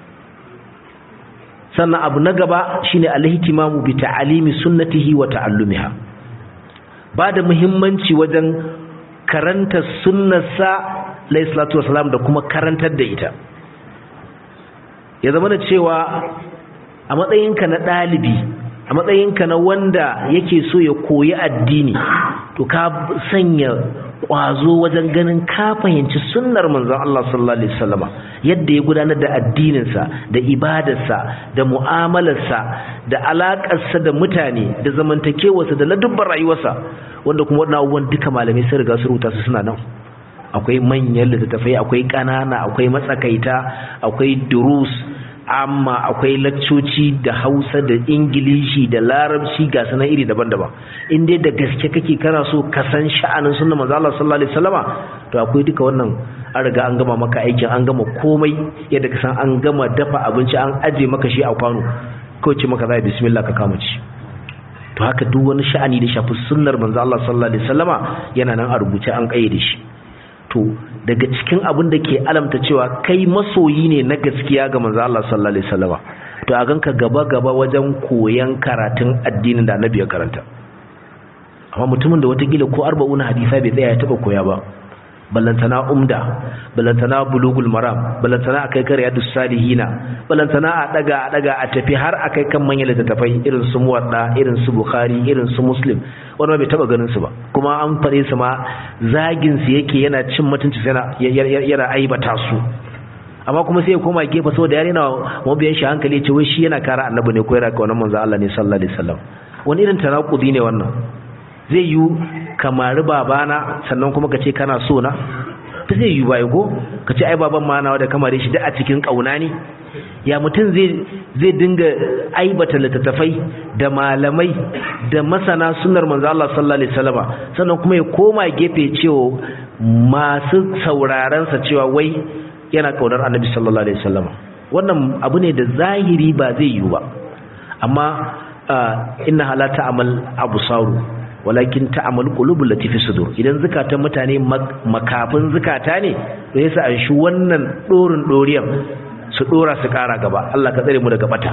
sannan abu na gaba shine alhitimamu bi ta'alimi sunnatihi wa ta'allumiha ba da muhimmanci wajen karanta sunnarsa alayhi salatu wasalam da kuma karantar da ita ya zama da cewa a matsayinka na ɗalibi a matsayinka na wanda yake so ya koyi addini to ka sanya ƙwazo wajen ganin ka fahimci sunnar manzon Allah sallallahu alaihi wasallama yadda ya gudanar da addininsa da ibadarsa da mu'amalarsa da alaƙarsa da mutane da zamantakewarsa da ladubbar rayuwarsa wanda kuma waɗannan abubuwan duka malamai sun riga su rubuta su suna nan akwai manyan littattafai akwai ƙanana akwai matsakaita akwai durus amma akwai laccoci da hausa da ingilishi da larabci ga sanan iri daban-daban in dai da gaske kake kana so ka san sha'anin sunna manzo Allah sallallahu alaihi wasallama to akwai duka wannan an riga an gama maka aikin an gama komai yadda ka san an gama dafa abinci an aje maka shi a kwano kawai ce maka zai bismillah ka kama ci to haka duk wani sha'ani da shafi sunnar manzo Allah sallallahu alaihi wasallama yana nan a rubuce an kayyade shi to daga cikin abin da ke alamta cewa kai masoyi ne na gaskiya ga manzo Allah sallallahu alaihi wasallama to a ganka gaba gaba wajen koyan karatun addinin da annabi ya karanta amma mutumin da watakila ko arba'una hadisa bai tsaya ya taba koya ba ballantana umda ballantana bulugul maram ballantana akai kar yadus salihina ballantana a daga a daga a tafi har akai kan manyan littattafai irin su muwadda irin su bukhari irin su muslim wani bai taba ganin su ba kuma an fare su ma zagin su yake yana cin mutunci yana yana aibata su amma kuma sai ya koma gefe saboda yare na mabiyan shi hankali ya ce wai shi yana kara annabi ne ko yana kaunar manzo Allah ne sallallahu alaihi wasallam wani irin tanakudi ne wannan zai yi kamari babana sannan kuma ka ce kana so na ta zai yi bai ko ka ce ai baban ma nawa da kamare shi da a cikin kauna ne ya mutum zai zai dinga aibata littattafai da malamai da masana sunnar manzo Allah sallallahu alaihi wasallama sannan kuma ya koma gefe cewa masu sauraron sa cewa wai yana kaunar annabi sallallahu alaihi wasallama wannan abu ne da zahiri ba zai yi ba amma inna halata amal absaru walakin ta'amal qulubul lati fi sudur idan zakatan mutane makafin zakata ne to yasa an shi wannan dorin doriyan su dora su kara gaba Allah ka tsare mu daga bata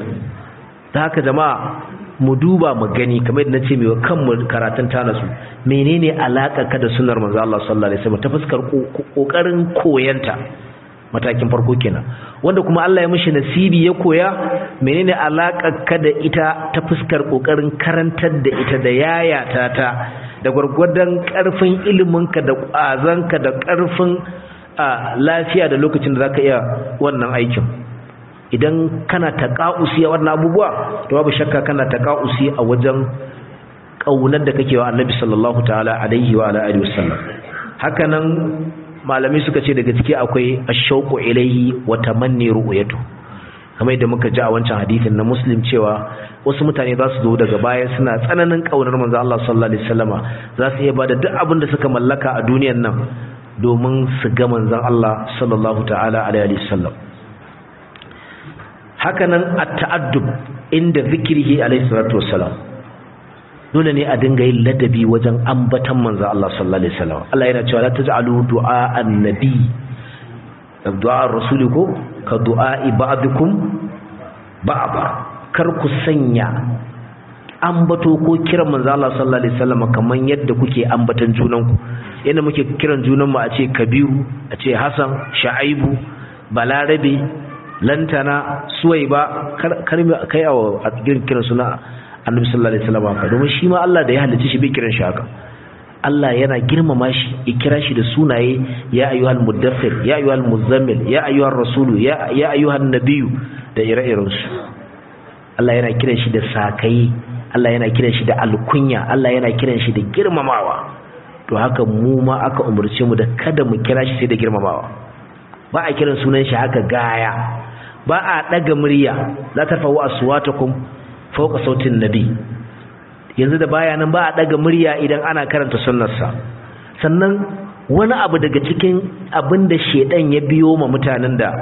ta haka jama'a mu duba mu gani kamar yadda nace mai kanmu karatun ta nasu menene alaka ka da sunnar manzo Allah sallallahu alaihi wasallam ta fuskar kokarin koyanta matakin farko kenan wanda kuma Allah ya mishi nasibi ya koya menene alakar ka da ita ta fuskar kokarin karantar da ita da yayata ta da gwargwadon karfin iliminka da kwazanka da karfin lafiya da lokacin da zaka iya wannan aikin idan kana taqausi a wannan abubuwa to babu shakka kana taqausi a wajen kaunar da kake wa Annabi sallallahu ta'ala alaihi wa alihi wasallam hakanan malamai suka ce daga ciki akwai ashauqu ilaihi wa tamanni ru'yatu kamar yadda muka ji a wancan hadisin na muslim cewa wasu mutane za su zo daga baya suna tsananin kaunar manzo Allah sallallahu alaihi wasallama za su iya bada duk abin da suka mallaka a duniyar nan domin su ga manzon Allah sallallahu ta'ala alaihi wasallam hakanan at-ta'addub inda zikrihi alaihi salatu wassalam dole ne a dinga yin ladabi wajen ambatan manzo Allah sallallahu alaihi wasallam Allah yana cewa la taj'alu du'a annabi du'a rasuli ko ka du'a ba'dukum ba'da kar ku sanya ambato ko kiran manzo Allah sallallahu alaihi wasallam kaman yadda kuke ambatan junanku yadda muke kiran junanmu a ce Kabiru a ce Hassan Shaibu Balarabe Lantana Suwaiba kar kai a kiran suna Annabi sallallahu alaihi wasallam haka domin shi ma Allah da ya halicce shi bai kiran shi haka Allah yana girmama shi ya kira shi da sunaye ya ayyuhal muddathir ya ayyuhal muzammil ya ayyuhar rasulu ya ya ayyuhan nabiyyu da ire-irensu Allah yana kiran shi da sakai Allah yana kiran shi da alkunya Allah yana kiran shi da girmamawa to haka mu ma aka umurce mu da kada mu kira shi sai da girmamawa ba a kiran sunan shi haka gaya ba a daga murya la tarfa'u aswatakum fawqa sautin nabi yanzu da baya nan ba a daga murya idan ana karanta sunnarsa sannan wani abu daga cikin abin da shedan ya biyo ma mutanen da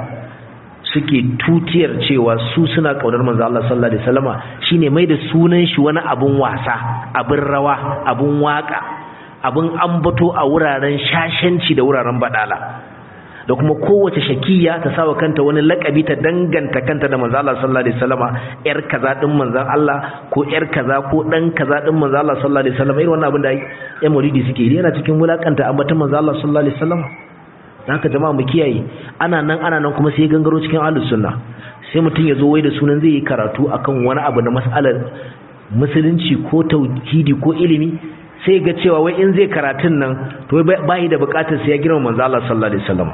suke tutiyar cewa su suna kaunar manzo Allah sallallahu alaihi wasallama shine mai da sunan shi wani abun wasa abin rawa abun waka abun ambato a wuraren shashanci da wuraren badala da kuma kowace shakiya ta sawa kanta wani lakabi ta danganta kanta da manzo Allah sallallahu alaihi wasallama yar kaza din manzon Allah ko yar kaza ko dan kaza din manzo Allah sallallahu alaihi wasallama irin wannan abin da ya muridi suke yi yana cikin wulakanta ambatan manzo Allah sallallahu alaihi wasallama dan haka jama'a mu kiyaye ana nan ana nan kuma sai gangaro cikin ahlus sunna sai mutum ya zo wai da sunan zai yi karatu akan wani abu na mas'alar musulunci ko tauhidi ko ilimi sai ga cewa wai in zai karatun nan to bai da bukatar sai ya girma manzo Allah sallallahu alaihi wasallam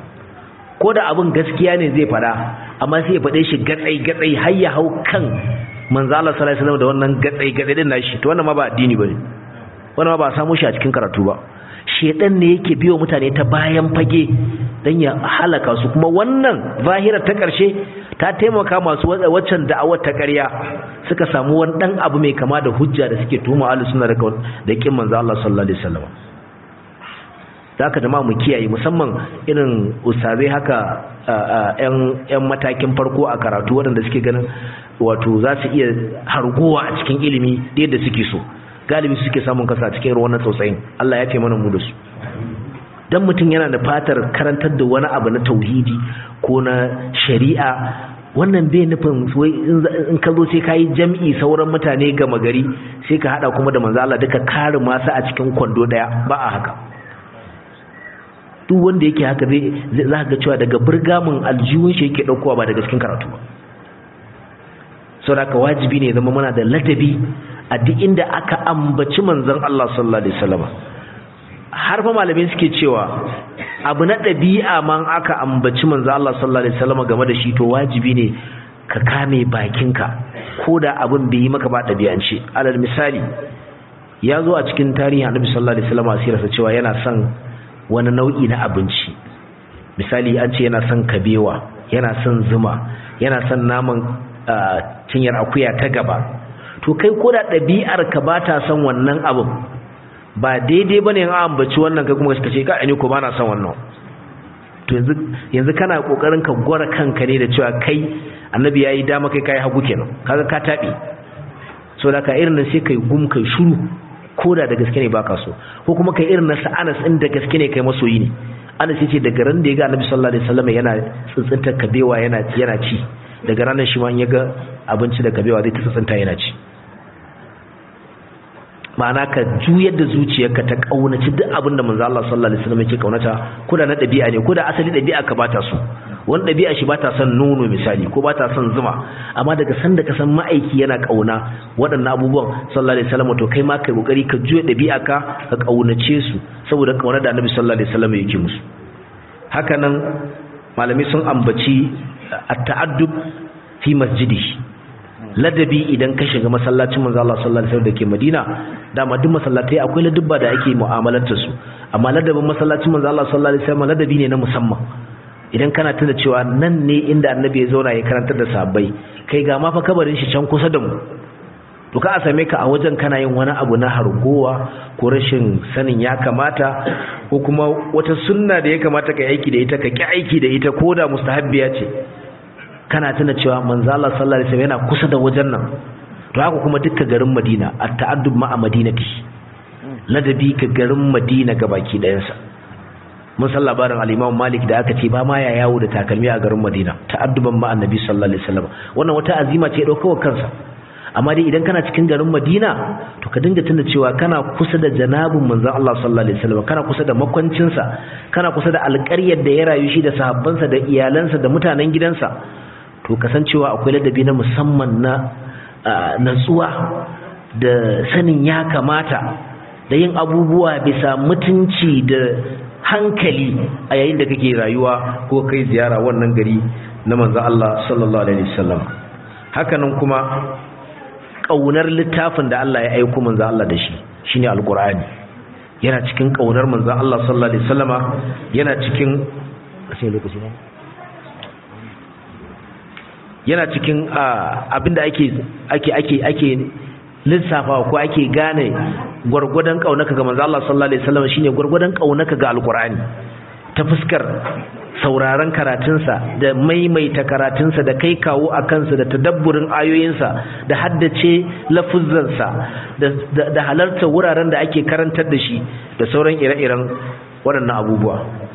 ko da abin gaskiya ne zai fada amma sai ya fade shi gatsai gatsai har ya hau kan manzo Allah sallallahu alaihi wasallam da wannan gatsai gatsai din nashi to wannan ma ba addini bane wannan ma ba a samu shi a cikin karatu ba shedan ne yake biyo mutane ta bayan fage dan ya halaka su kuma wannan zahirar ta karshe ta taimaka masu waccan da'awar ta ƙarya suka samu wani dan abu mai kama da hujja da suke tuhuma ahlus sunna da da kin manzo Allah sallallahu alaihi wasallam zaka jama'a mu kiyaye musamman irin ustazai haka yan yan matakin farko a karatu waɗanda suke ganin wato za su iya hargowa a cikin ilimi da yadda suke so galibi suke samun kasa cikin wannan tsautsayin Allah ya ce mana mu da su dan mutum yana da fatar karantar da wani abu na tauhidi ko na shari'a wannan bai nufin in ka zo sai ka yi jam'i sauran mutane gama gari sai ka hada kuma da manzo Allah duka kare masu a cikin kwando daya ba a haka duk wanda yake haka zai za ga cewa daga burgamin aljihun shi yake daukowa ba daga cikin karatu ba saboda wajibi ne zama muna da ladabi a duk inda aka ambaci manzon Allah sallallahu alaihi wasallam har fa malamai suke cewa abu na ɗabi'a man aka ambaci manzon Allah sallallahu alaihi wasallam game da shi to wajibi ne ka kame bakinka ko da abin bai yi maka ba ɗabi'ance alal misali ya zo a cikin tarihin annabi sallallahu alaihi wasallam asirarsa cewa yana son wani nau'i na abinci misali an ce yana son kabewa yana son zuma yana son naman cinyar akuya ta gaba to kai ko da ɗabi'ar ka ba ta son wannan abin ba daidai bane in ambaci wannan kai kuma ka ce ka ni ko ba na son wannan to yanzu yanzu kana kokarin ka gwara kanka ne da cewa kai annabi yayi dama kai kai hagu kenan kaga ka tabi so da ka irin nan sai kai gum kai shiru koda da gaske ne baka so ko kuma kai irin na sa'anas din da gaske ne kai masoyi ne Anas yace daga ran da ya ga Annabi sallallahu alaihi wasallam yana tsintsinta kabewa yana yana ci daga ranar shi ma ya ga abinci da kabewa zai ta tsintsinta yana ci ma'ana ka juyar da zuciyarka ta kaunaci duk abin da manzo Allah sallallahu alaihi wasallam yake kaunata ko da na dabi'a ne ko da asali dabi'a ka bata so wani dabi'a shi bata son nono misali ko bata son zuma amma daga san da ka san ma'aiki yana kauna waɗannan abubuwan sallallahu alaihi wasallam to kai ma kai kokari ka juya dabi'a ka ka kaunace su saboda kaunar da Annabi sallallahu alaihi wasallam yake musu haka nan malami sun ambaci at-ta'addub fi masjidihi ladabi idan ka shiga masallacin manzo Allah sallallahu alaihi wasallam dake Madina dama duk masallatai akwai ladabba da ake mu'amalantar su amma ladabin masallacin manzo Allah sallallahu alaihi wasallam ladabi ne na musamman idan kana tuna cewa nan ne inda annabi ya zauna ya karantar da sahabbai kai ga ma fa kabarin shi can kusa da mu to ka a same ka a wajen kana yin wani abu na hargowa ko rashin sanin ya kamata ko kuma wata sunna da ya kamata ka aiki da ita ka ki aiki da ita ko da mustahabbiya ce kana tuna cewa manzo Allah sallallahu alaihi wasallam yana kusa da wajen nan to haka kuma dukkan garin Madina at-ta'addub ma'a madinati ladabi ka garin Madina gabaki dayansa mun san labarin al-Imam Malik da aka ce ba ma ya yawo da takalmi a garin Madina ta'adduban ma annabi sallallahu alaihi wasallam wannan wata azima ce daukawa kansa amma dai idan kana cikin garin Madina to ka dinga tuna cewa kana kusa da janabin manzon Allah sallallahu alaihi wasallam kana kusa da makwancinsa kana kusa da alƙaryar da ya rayu shi da sahabbansa da iyalansa da mutanen gidansa to kasancewa akwai ladabi na musamman na natsuwa da sanin ya kamata da yin abubuwa bisa mutunci da hankali a yayin da kake rayuwa ko kai ziyara wannan gari na manzon Allah sallallahu alaihi wasallam hakanan kuma kaunar littafin da Allah ya aika manzon Allah da shi shine alqur'ani yana cikin kaunar manzon Allah sallallahu alaihi wasallama yana cikin sai lokaci ne yana cikin abinda ake ake ake ake lissafawa ko ake gane gwargwadon kaunaka ga manzo Allah sallallahu alaihi wasallam shine gwargwadon kaunaka ga alqur'ani ta fuskar sauraron karatunsa da maimaita karatunsa da kai kawo a kansa da tadabburin ayoyinsa da haddace lafuzzansa da halarta wuraren da ake karantar da shi da sauran ire-iren waɗannan abubuwa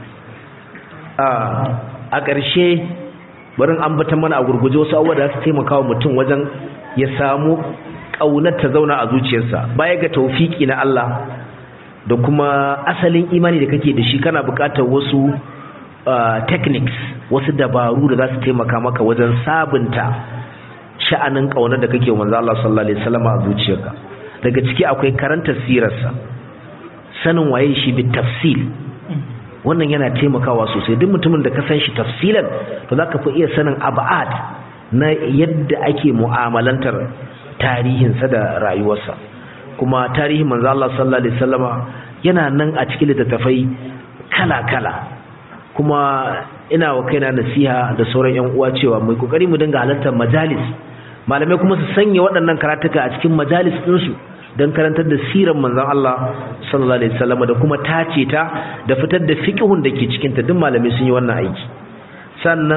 a ƙarshe barin ambatan mana a gurguje wasu abubuwa da su taimaka wa mutum wajen ya samu ƙaunar ta zauna a zuciyarsa baya ga taufiki na Allah da kuma asalin imani da kake da shi kana buƙatar wasu techniques wasu dabaru da za su taimaka maka wajen sabunta sha'anin ƙaunar da kake manzo Allah sallallahu alaihi wasallam a zuciyarka daga ciki akwai karanta sirarsa sanin waye shi bi tafsil wannan yana taimakawa sosai duk mutumin da ka san shi tafsilan to zaka fi iya sanin ab'ad na yadda ake mu'amalantar tarihinsa da rayuwarsa kuma tarihin manzo Allah sallallahu alaihi wasallama yana nan a cikin littattafai kala-kala kuma ina wa kaina nasiha da sauran yan uwa cewa mai kokari mu dinga halartar majalis malamai kuma su sanya waɗannan karatuka a cikin majalis ɗinsu don karantar da siran manzon Allah sallallahu alaihi wasallam da kuma tace ta da fitar da fiqhun da ke cikin ta duk malamai sun yi wannan aiki sannan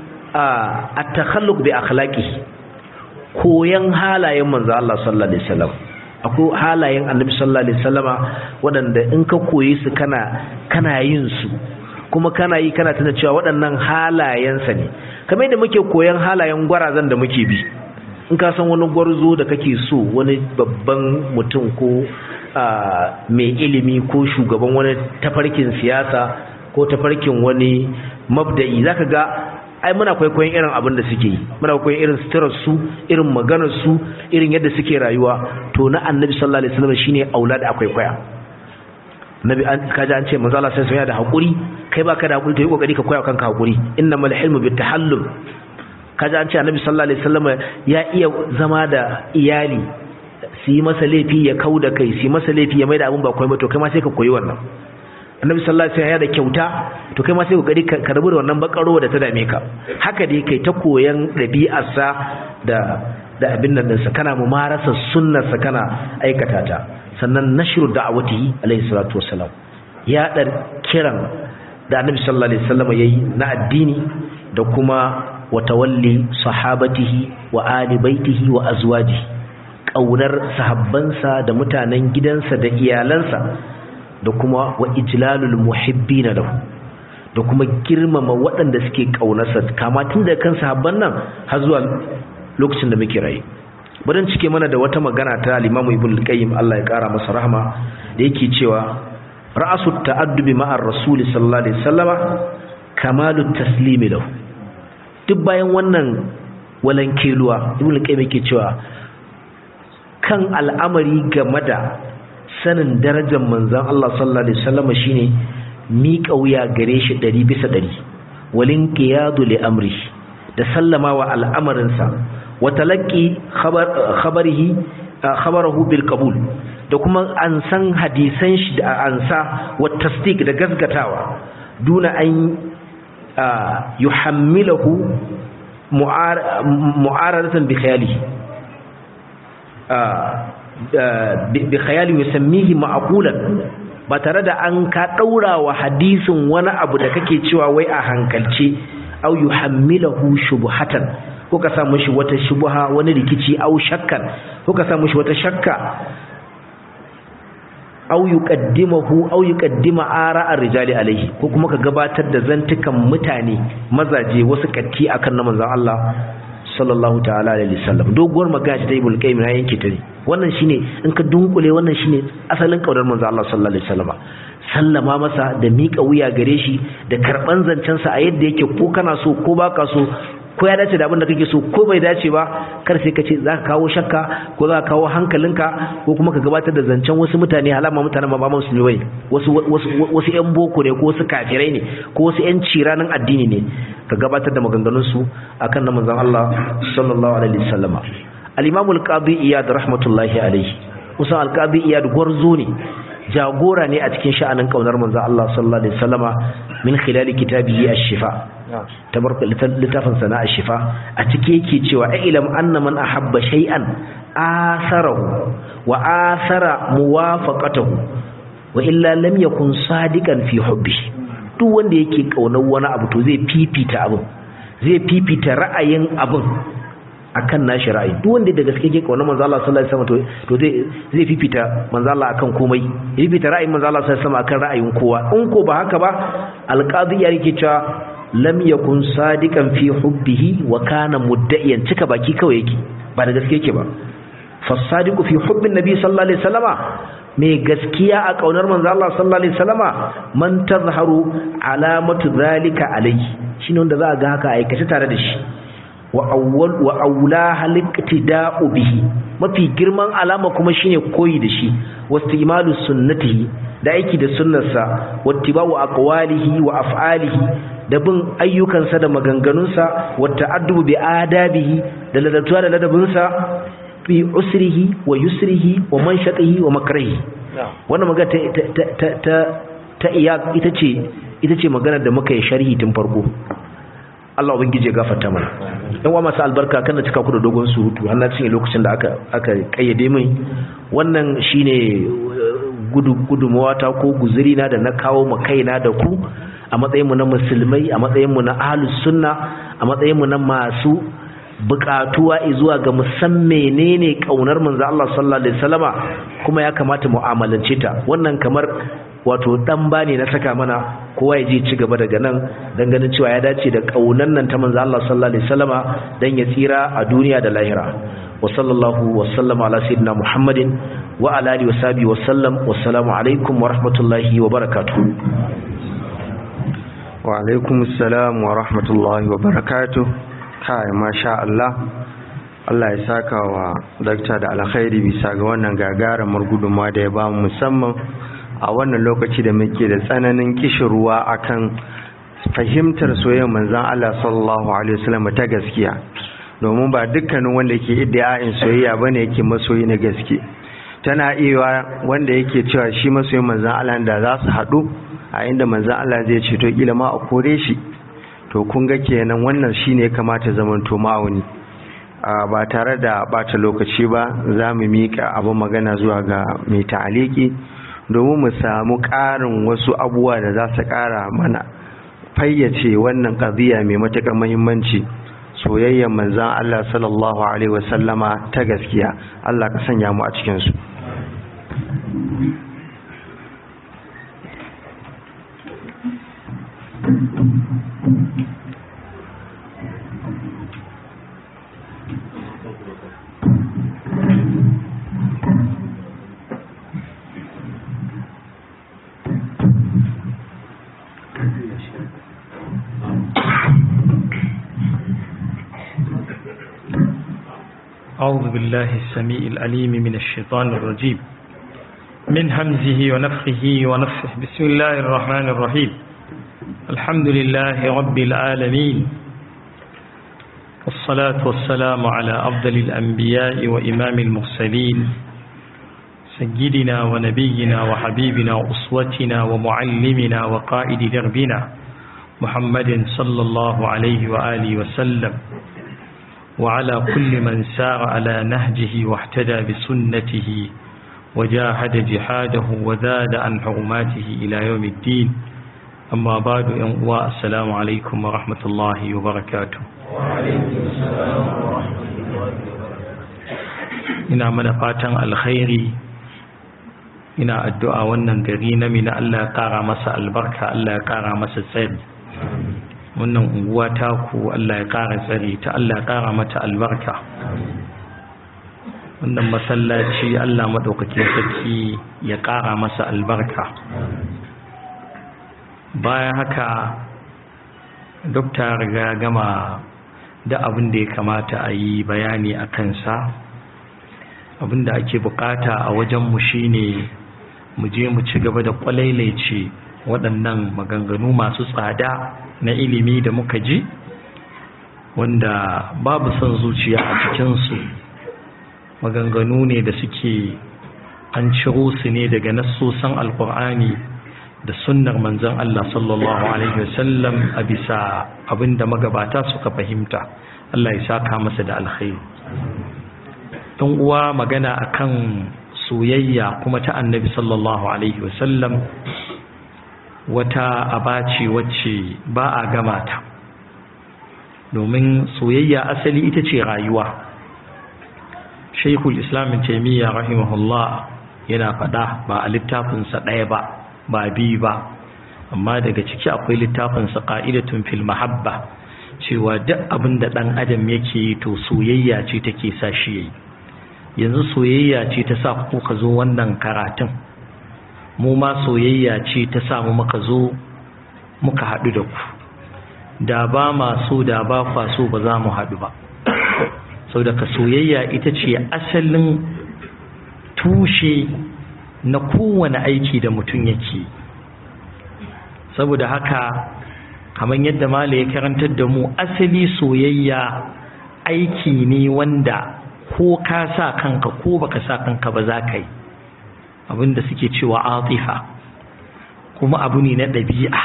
a takhalluq bi akhlaqihi koyan halayen manzon Allah sallallahu alaihi wasallam akwai halayen annabi sallallahu alaihi wasallama waɗanda in ka koyi su kana kana yin su kuma kana yi kana tuna cewa waɗannan halayensa ne kamar yadda muke koyan halayen gwarazan da muke bi in ka san wani gwarzo da kake so wani babban mutum ko mai ilimi ko shugaban wani tafarkin siyasa ko tafarkin wani mabda'i zaka ga ai muna kwaikwayon irin abin da suke yi muna kwaikwayon irin suturar su irin maganar su irin yadda suke rayuwa to na annabi sallallahu alaihi wasallam shine aulad akwai kwaya nabi an kaji an ce manzo Allah sai yana da hakuri kai baka da hakuri to yi kokari ka koya kanka hakuri innamal hilmu bitahallum kaji an ce annabi sallallahu alaihi wasallam ya iya zama da iyali su yi masa laifi ya kau da kai su yi masa laifi ya maida abin ba komai to kai ma sai ka koyi wannan annabi sallallahu alaihi wasallam ya da kyauta to kai ma sai kokari ka rabu da wannan bakaro da ta dame ka haka dai kai ta koyan ɗabi'arsa da da abin nan ɗinsa kana mumarasa sunnarsa kana aikata ta sannan nashru da'awatihi alaihi salatu wassalam ya dar kiran da annabi sallallahu alaihi wasallam yayi na addini da kuma wa tawalli sahabatihi wa ali baitihi wa azwajihi kaunar sahabbansa da mutanen gidansa da iyalansa da kuma wa ijlalul muhibbina lahu da kuma girmama waɗanda suke kaunarsa kama tun da kan sahabban nan har zuwa lokacin da muke rayu bari cike mana da wata magana ta al-Imam Ibn al-Qayyim Allah ya kara masa rahama da yake cewa ra'asu ta'addubi ma'ar rasul sallallahu alaihi wasallama kamalu taslimi lahu duk bayan wannan walankeluwa Ibn al-Qayyim yake cewa kan al'amari game da sanin darajar manzon Allah sallallahu alaihi wasallama shine miƙa wuya gare shi 100 bisa 100 walin qiyadu li amri da sallama wa al'amarinsa watalaki khabarihi khabarahu bil qabul da kuma an san hadisan shi da ansa wa tasdiq da gasgatawa duna an yuhammilahu mu'aradatan bi khayali bi khayali yusammihi ma'qulan ba tare da an ka daura wa hadisin wani abu da kake cewa wai a hankalce au yuhammilahu shubhatan ko ka sa mishi wata shubha wani rikici au shakkan ko ka sa mishi wata shakka au yuqaddimahu au yuqaddima ara'a rijali alaihi ko kuma ka gabatar da zantukan mutane mazaje wasu katti akan na manzon Allah sallallahu ta'ala alaihi wasallam doguwar magana ta ibul qayyim na yanke ta ne wannan shine in ka dunkule wannan shine asalin kaudar manzo Allah sallallahu alaihi wasallam sallama masa da miƙa wuya gare shi da karban zancen sa a yadda yake ko kana so ko baka so ko ya dace da abin da kake so ko bai dace ba kar sai ka ce za ka kawo shakka ko za ka kawo hankalinka ko kuma ka gabatar da zancen wasu mutane halama mutane ba ba musulmi bane wasu wasu wasu yan boko ne ko wasu kafirai ne ko wasu yan ciranin addini ne ka gabatar da maganganun su akan na manzon Allah sallallahu alaihi wasallama al-imam al-qadi iyad rahmatullahi alaihi usan al-qadi iyad gwarzo ne jagora ne a cikin sha'anin kaunar manzon Allah sallallahu alaihi wasallama min khilali kitabihi ash-shifa tabarka littafin sana'a shifa a cike yake cewa ilam anna man ahabba shay'an asarahu wa asara muwafaqatahu wa illa lam yakun sadiqan fi hubbi duk wanda yake kaunar wani abu to zai fifita abin zai fifita ra'ayin abin akan nashi ra'ayi duk wanda da gaske yake kaunar manzo Allah sallallahu alaihi wasallam to zai zai fifita manzo Allah akan komai ya fifita ra'ayin manzo Allah sallallahu alaihi wasallam akan ra'ayin kowa in ko ba haka ba alqadi ya yake cewa lam yakun sadiqan fi hubbihi wa kana mudda'iyan cika baki kawai yake ba da gaske yake ba fasadiqu fi hubbin nabi sallallahu alaihi wasallama mai gaskiya a kaunar manzo Allah sallallahu alaihi wasallama man tazharu alamatu zalika alayhi shine wanda za ga haka aikace tare da shi wa awwal wa aula haliktida'u bihi mafi girman alama kuma shine koyi da shi wastimalu sunnatihi da aiki da sunnarsa wattiba'u aqwalihi wa af'alihi da bin ayyukansa da maganganunsa wata addubu bi adabihi da ladatuwa da ladabinsa fi usrihi wa yusrihi wa manshatihi wa makrahi wannan magana ta ta ta ta iya ita ce ita ce magana da muka yi sharhi tun farko Allah ubangije ya gafarta mana dan wa masu albarka kana cika ku da dogon surutu har na cinye lokacin da aka aka kayyade min wannan shine gudu gudumawa ta ko guzuri na da na kawo ma kaina da ku a matsayinmu na musulmai a matsayinmu na ahlus sunna a matsayinmu na masu bukatuwa zuwa ga musan menene kaunar manzo Allah sallallahu alaihi wasallama kuma ya kamata mu'amalance ta wannan kamar wato dan bane na saka mana kowa ya je ci gaba daga nan dan ganin cewa ya dace da kaunan nan ta manzo Allah sallallahu alaihi wasallama dan ya tsira a duniya da lahira wa sallallahu wa sallama ala sayyidina muhammadin wa ala alihi wa sahbihi wa sallam wassalamu alaikum wa rahmatullahi wa barakatuh wa alaikum salam wa rahmatullahi wa barakatuh kai masha Allah Allah ya saka wa dakta da alkhairi bisa ga wannan gagarumar gudunmawa da ya ba mu musamman a wannan lokaci da muke da tsananin kishirwa akan fahimtar soyayyar manzon Allah sallallahu alaihi wasallam ta gaskiya domin ba dukkanin wanda yake iddia'in soyayya bane yake masoyi na gaske tana iya wanda yake cewa shi masoyin manzon Allah da za su haɗu a inda manzan Allah zai ce to kila ma a kore shi to kun ga kenan wannan shine ya kamata zaman to ma'auni ba tare da bata lokaci ba za mu mika abin magana zuwa ga mai ta'aliki domin mu samu ƙarin wasu abubuwa da za su ƙara mana fayyace wannan ƙaziya mai matuƙar muhimmanci soyayyar manzan Allah sallallahu alaihi wasallama ta gaskiya Allah ka sanya mu a cikinsu أعوذ بالله السميع العليم من الشيطان الرجيم من همزه ونفخه ونفخه بسم الله الرحمن الرحيم الحمد لله رب العالمين والصلاة والسلام على أفضل الأنبياء وإمام المرسلين سيدنا ونبينا وحبيبنا وأسوتنا ومعلمنا وقائد دربنا محمد صلى الله عليه وآله وسلم وعلى كل من سار على نهجه واحتدى بسنته وجاهد جهاده وزاد عن حرماته إلى يوم الدين أما بعد أنواء السلام عليكم ورحمة الله وبركاته وعليكم السلام ورحمة الله وبركاته ina mana fatan alkhairi ina addu'a wannan gari na mina Allah ya kara masa albarka Allah ya kara masa tsari wannan unguwa taku Allah ya ƙara tsare ta Allah ya ƙara mata albarka wannan masallaci Allah maɗaukakin sarki ya ƙara masa albarka bayan haka dokta riga gama da abin da ya kamata a yi bayani a kansa abin da ake bukata a wajenmu shine mu je mu ci gaba da kwalailaice waɗannan maganganu masu tsada na ilimi da muka ji wanda babu son zuciya a cikinsu maganganu ne da suke an ciro su ne daga nassosan alkur'ani da sunnar manzon Allah sallallahu alaihi wasallam a bisa abinda magabata suka fahimta Allah ya saka masa da alkhairi dan uwa magana akan soyayya kuma ta annabi sallallahu alaihi wasallam wata abaci wacce ba a gama ta domin soyayya asali ita ce rayuwa shaikul islamin taimiyya rahimahullah yana faɗa ba a littafinsa ɗaya ba ba biyu ba amma daga ciki akwai littafinsa ƙa'idatun fil mahabba cewa duk abin da ɗan adam yake yi to soyayya ce take sa shi yayi yanzu soyayya ce ta sa kuka zo wannan karatun mu ma soyayya ce ta sa mu muka zo muka haɗu da ku da ba ma so da ba kwa so ba za mu haɗu ba sau daga soyayya ita ce asalin tushe na kowane aiki da mutum yake saboda haka kamar yadda mala ya karantar da mu asali soyayya aiki ne wanda ko ka sa kanka ko baka sa kanka ba za ka yi abinda suke cewa atifa kuma abu ne na ɗabi'a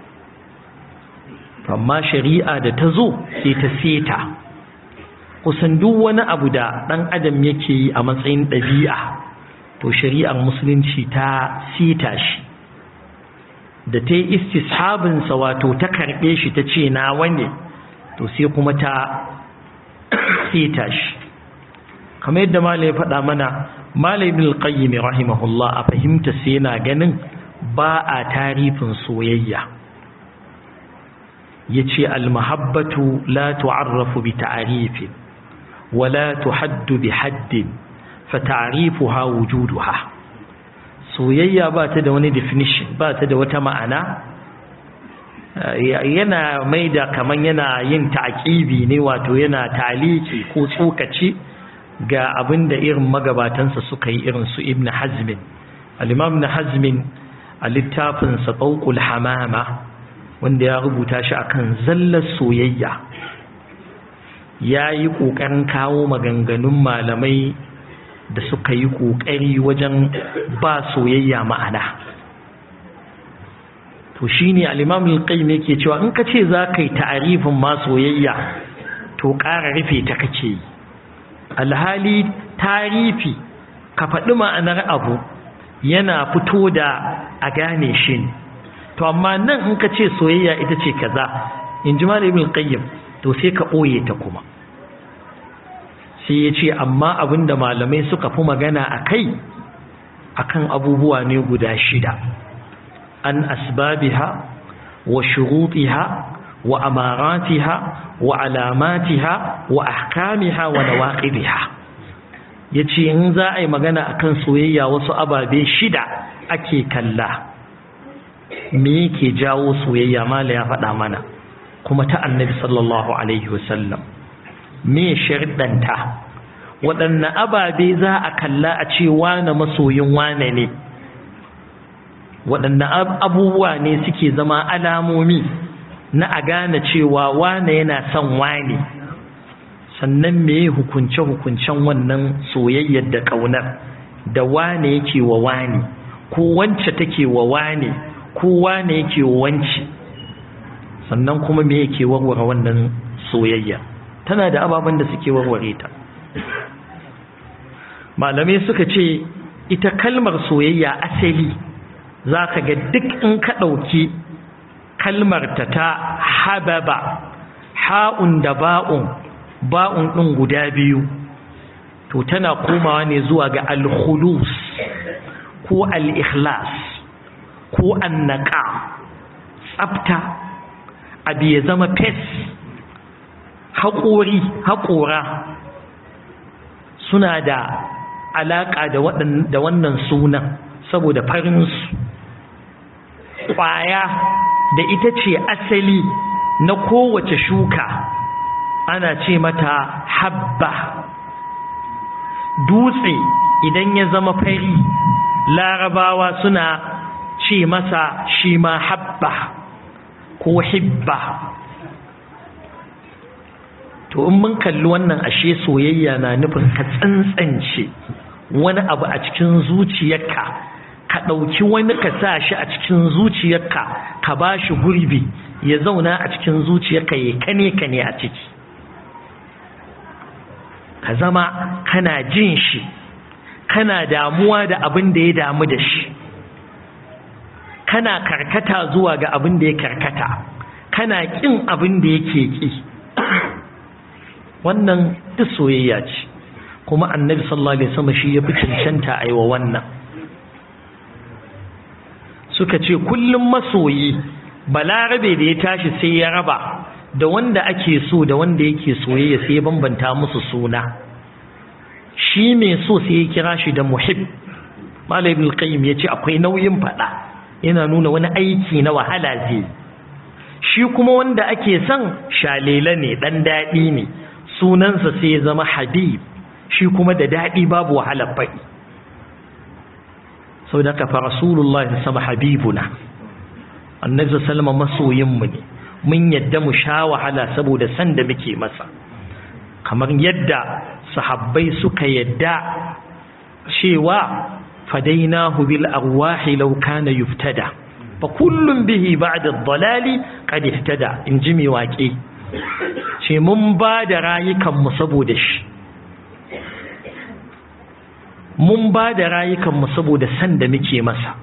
amma shari'a da ta zo sai ta seta kusan duk wani abu da ɗan adam yake yi a matsayin ɗabi'a to shari'ar musulunci ta sita shi da ta yi istishabinsa wato ta karɓe shi ta ce na wane to sai kuma ta sita shi kamar yadda malai ya faɗa mana malai ibn al-qayyim rahimahullah a fahimta sai yana ganin ba a tarifin soyayya yace al-mahabbatu la tu'arrafu bi ta'rifin wala tuhaddu bi haddin fa ta'rifuha wujuduha soyayya ba ta da wani definition ba ta da wata ma'ana yana maida kaman yana yin ta'qibi ne wato yana taliki ko tsokaci ga abin da irin magabatansa suka yi irin su ibn hazmin al-imam ibn hazmin a littafinsa ɓauƙul hamama wanda ya rubuta shi akan zallar soyayya ya yi ƙoƙarin kawo maganganun malamai da suka yi ƙoƙari wajen ba soyayya ma'ana to shi ne al-imam al-qayyim yake cewa in ka ce za ka yi ta'arifin ma soyayya to ƙara rufe ta kake yi alhali tarifi ka faɗi ma'anar abu yana fito da a gane shi ne to amma nan in ka ce soyayya ita ce kaza in ji malamin qayyim to sai ka ɓoye ta kuma sai ya ce amma abinda malamai suka fi magana a kai akan abubuwa ne guda shida an asbabiha wa shurutiha wa amaratiha wa alamatiha wa ahkamiha wa nawaqidiha yace in za a yi magana akan soyayya wasu ababe shida ake kalla me yake jawo soyayya mala ya faɗa mana kuma ta annabi sallallahu alaihi wasallam me sharɗanta waɗanne ababe za a kalla a ce wane masoyin wane ne waɗanne abubuwa ne suke zama alamomi na a gane cewa wane yana son wane sannan me hukunce-hukuncen wannan soyayyar da ƙaunar da wane yake wa wane ko wance take wa wane ko wane yake wa wance sannan kuma me yake warware wannan soyayya tana da ababen da suke warware ta malamai suka ce ita kalmar soyayya asali za ka ga duk in ka ɗauki kalmar ta ta hababa ha'un da ba'un ba'un ɗin guda biyu to tana komawa ne zuwa ga al-khulus ko al-ikhlas ko annaka tsafta abu ya zama fes haƙori haƙora suna da alaƙa da wannan sunan saboda farinsu ƙwaya da ita ce asali na kowace shuka ana ce mata habba dutse idan ya zama fari larabawa suna ce masa shi ma habba ko hibba to in mun kalli wannan ashe soyayya na nufin ka tsantsance wani abu a cikin zuciyarka ka ɗauki wani ka sa shi a cikin zuciyarka ka ba shi gurbi ya zauna a cikin zuciyarka ya kane kane a ciki ka zama kana jin shi kana damuwa da abin da ya damu da shi kana karkata zuwa ga abin da ya karkata kana kin abin da yake ki wannan duk soyayya ce kuma annabi sallallahu alaihi wasallam shi yafi cancanta aiwa wannan suka ce kullum masoyi balarabe da ya tashi sai ya raba da wanda ake so da wanda yake soyayya sai ya bambanta musu suna shi mai so sai ya kira shi da muhib malai ibn qayyim yace akwai nauyin fada yana nuna wani aiki na wahala zai shi kuma wanda ake son shalela ne dan dadi ne sunansa sai ya zama habib shi kuma da dadi babu wahala faɗi sau da kafa rasulullah ya sama habibuna annabi sallama masoyinmu ne mun yadda mu sha wahala saboda san da muke masa kamar yadda sahabbai suka yadda cewa fadainahu bil arwahi law kana yuftada fa kullun bihi ba'da ad-dalali qad ihtada in ji mai waƙe ce mun ba da rayukan mu saboda shi mun ba da rayukanmu saboda san da muke masa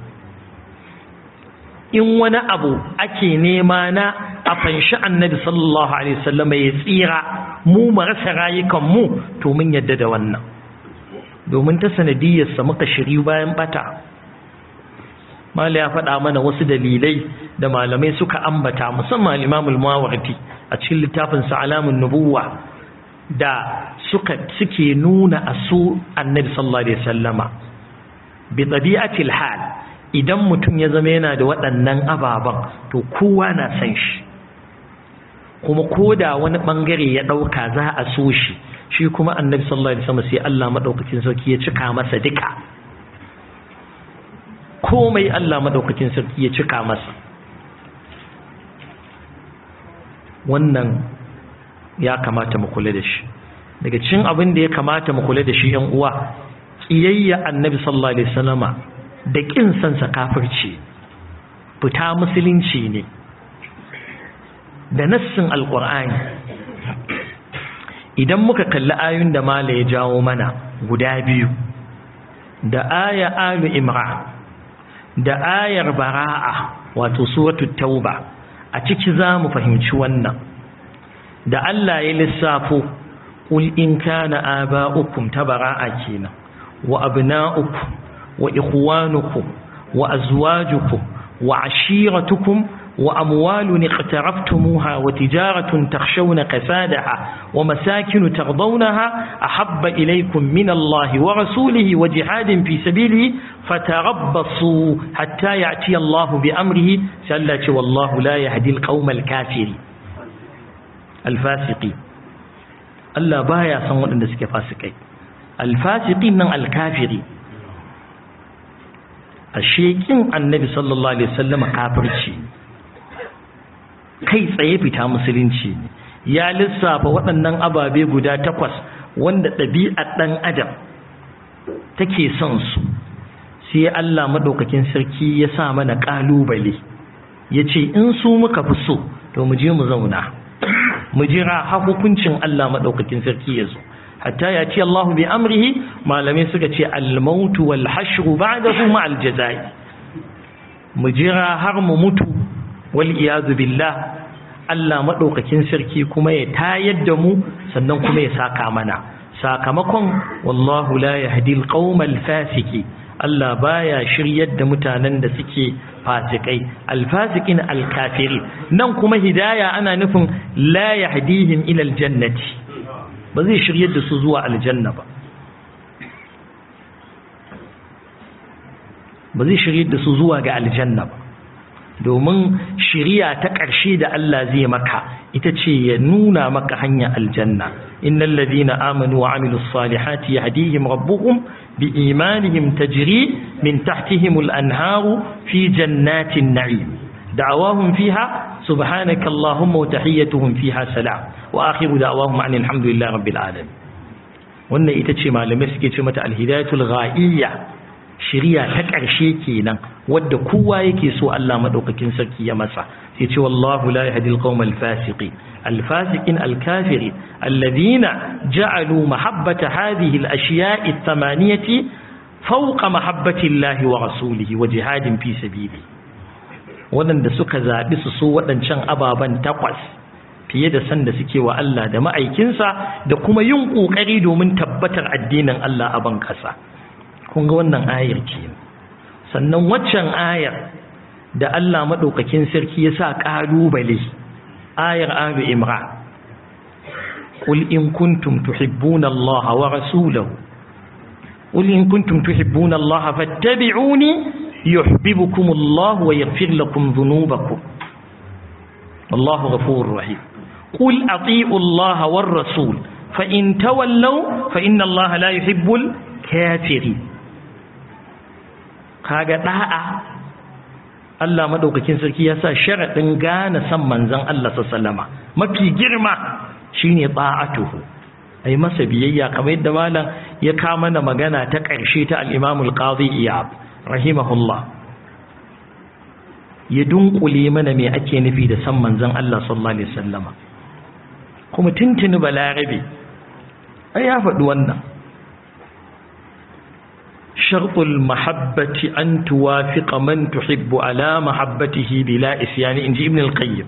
in wani abu ake nema na a fanshi annabi sallallahu alaihi wasallam ya tsira mu mu rasa rayukanmu to mun yadda da wannan domin ta sanadiyarsa muka shiri bayan bata mala ya faɗa mana wasu dalilai da malamai suka ambata musamman al-imamul mawardi a cikin littafin sa alamun nubuwa da suka suke nuna a su annabi sallallahu alaihi wasallama bi tabi'atil hal idan mutum ya zama yana da waɗannan ababan to kowa na san shi kuma koda wani bangare ya dauka za a so shi shi kuma annabi sallallahu alaihi wasallam sai Allah madaukakin sarki ya cika masa duka komai Allah madaukakin sarki ya cika masa wannan ya kamata mu kula da shi daga cikin abin da ya kamata mu kula da shi yan uwa kiyayya annabi sallallahu alaihi wasallama da kin san sa kafirci fita musulunci ne da nassin alqur'ani idan muka kalli ayoyin da mala ya jawo mana guda biyu da aya alu imran da ayar bara'a wato suratul tauba a ciki za mu fahimci wannan da Allah ya lissafo qul in kana aba'ukum tabara'a kenan wa abna'ukum wa ikhwanukum wa azwajukum wa ashiratukum wa amwalun iqtaraftumuha wa tijaratun takhshawna kasadaha wa masakin tardawnaha ahabba ilaykum min Allah wa rasulihi wa jihadin fi sabilihi fatarabbasu hatta ya'ti Allah bi amrihi sallati wallahu la yahdi al-qawma al-kafirin alfasiki Allah baya san waɗanda suke fasikai alfasiqin nan alkafiri ashe kin annabi sallallahu alaihi wasallam kafirci kai tsaye fita musulunci ya lissafa waɗannan ababe guda takwas wanda ɗabi'ar ɗan adam take son su sai Allah madaukakin sarki ya sa mana ƙalubale ya ce in su muka fi so to mu je mu zauna mu jira har hukuncin Allah madaukakin sarki ya zo hatta ya ce Allahu bi amrihi malamai suka ce al-maut wal hashr ba'dahu ma al-jazai mu jira har mu mutu wal iyad billah Allah madaukakin sarki kuma ya tayar da mu sannan kuma ya saka mana sakamakon wallahu la yahdi al-qawma al-fasiki Allah baya shiryar da mutanen da suke fasikai alfasikin alkafiri nan kuma hidaya ana nufin la yahdihim ila aljannati ba zai shiryar da su zuwa aljanna ba ba zai shiryar da su zuwa ga aljanna ba domin shiriya ta ƙarshe da Allah zai maka ita ce ya nuna maka hanya aljanna innal ladina amanu wa amilus salihati yahdihim rabbuhum biimanihim tajri min tahtihim al-anharu fi jannatin na'im da'awahum fiha subhanaka allahumma wa tahiyyatuhum fiha salam wa akhiru da'awahum anil hamdulillahi rabbil alamin wannan ita ce malamai suke ce mata alhidayatul ghaiyya shiriya ta ƙarshe kenan wadda kowa yake so Allah madaukakin sarki ya masa sai ce wallahu la yahdi alqawm alfasiqin alfasiqin alkafirin alladhina ja'alu mahabbata hadhihi alashiya'i athamaniyati fawqa mahabbati Allah wa rasulihi wa jihadin fi sabili wadanda suka zabi su so wadancan ababan takwas fiye da san da suke wa Allah da ma'aikinsa da kuma yin kokari domin tabbatar addinin Allah a ban kasa kun ga wannan ayar ce sannan waccan ayar da Allah maɗaukakin sarki ya sa ƙalubale ayar abu imra قل إن كنتم تحبون الله ورسوله قل إن كنتم تحبون الله فاتبعوني يحببكم الله ويغفر لكم ذنوبكم الله غفور رحيم قل أطيعوا الله والرسول فإن تولوا فإن الله لا يحب الكافرين kaga da'a Allah madaukakin sarki ya sa sharadin gane san manzon Allah sallama mafi girma shine ta'atuhu ai masa biyayya kamar yadda malam ya ka mana magana ta ƙarshe ta al-Imam al-Qadhi Iyab rahimahullah ya dunkule mana me ake nufi da san manzon Allah sallallahu alaihi wasallama kuma tuntuni balarabe ai ya faɗi wannan شرط المحبة أن توافق من تحب على محبته بلا إسيان إنجي ابن القيم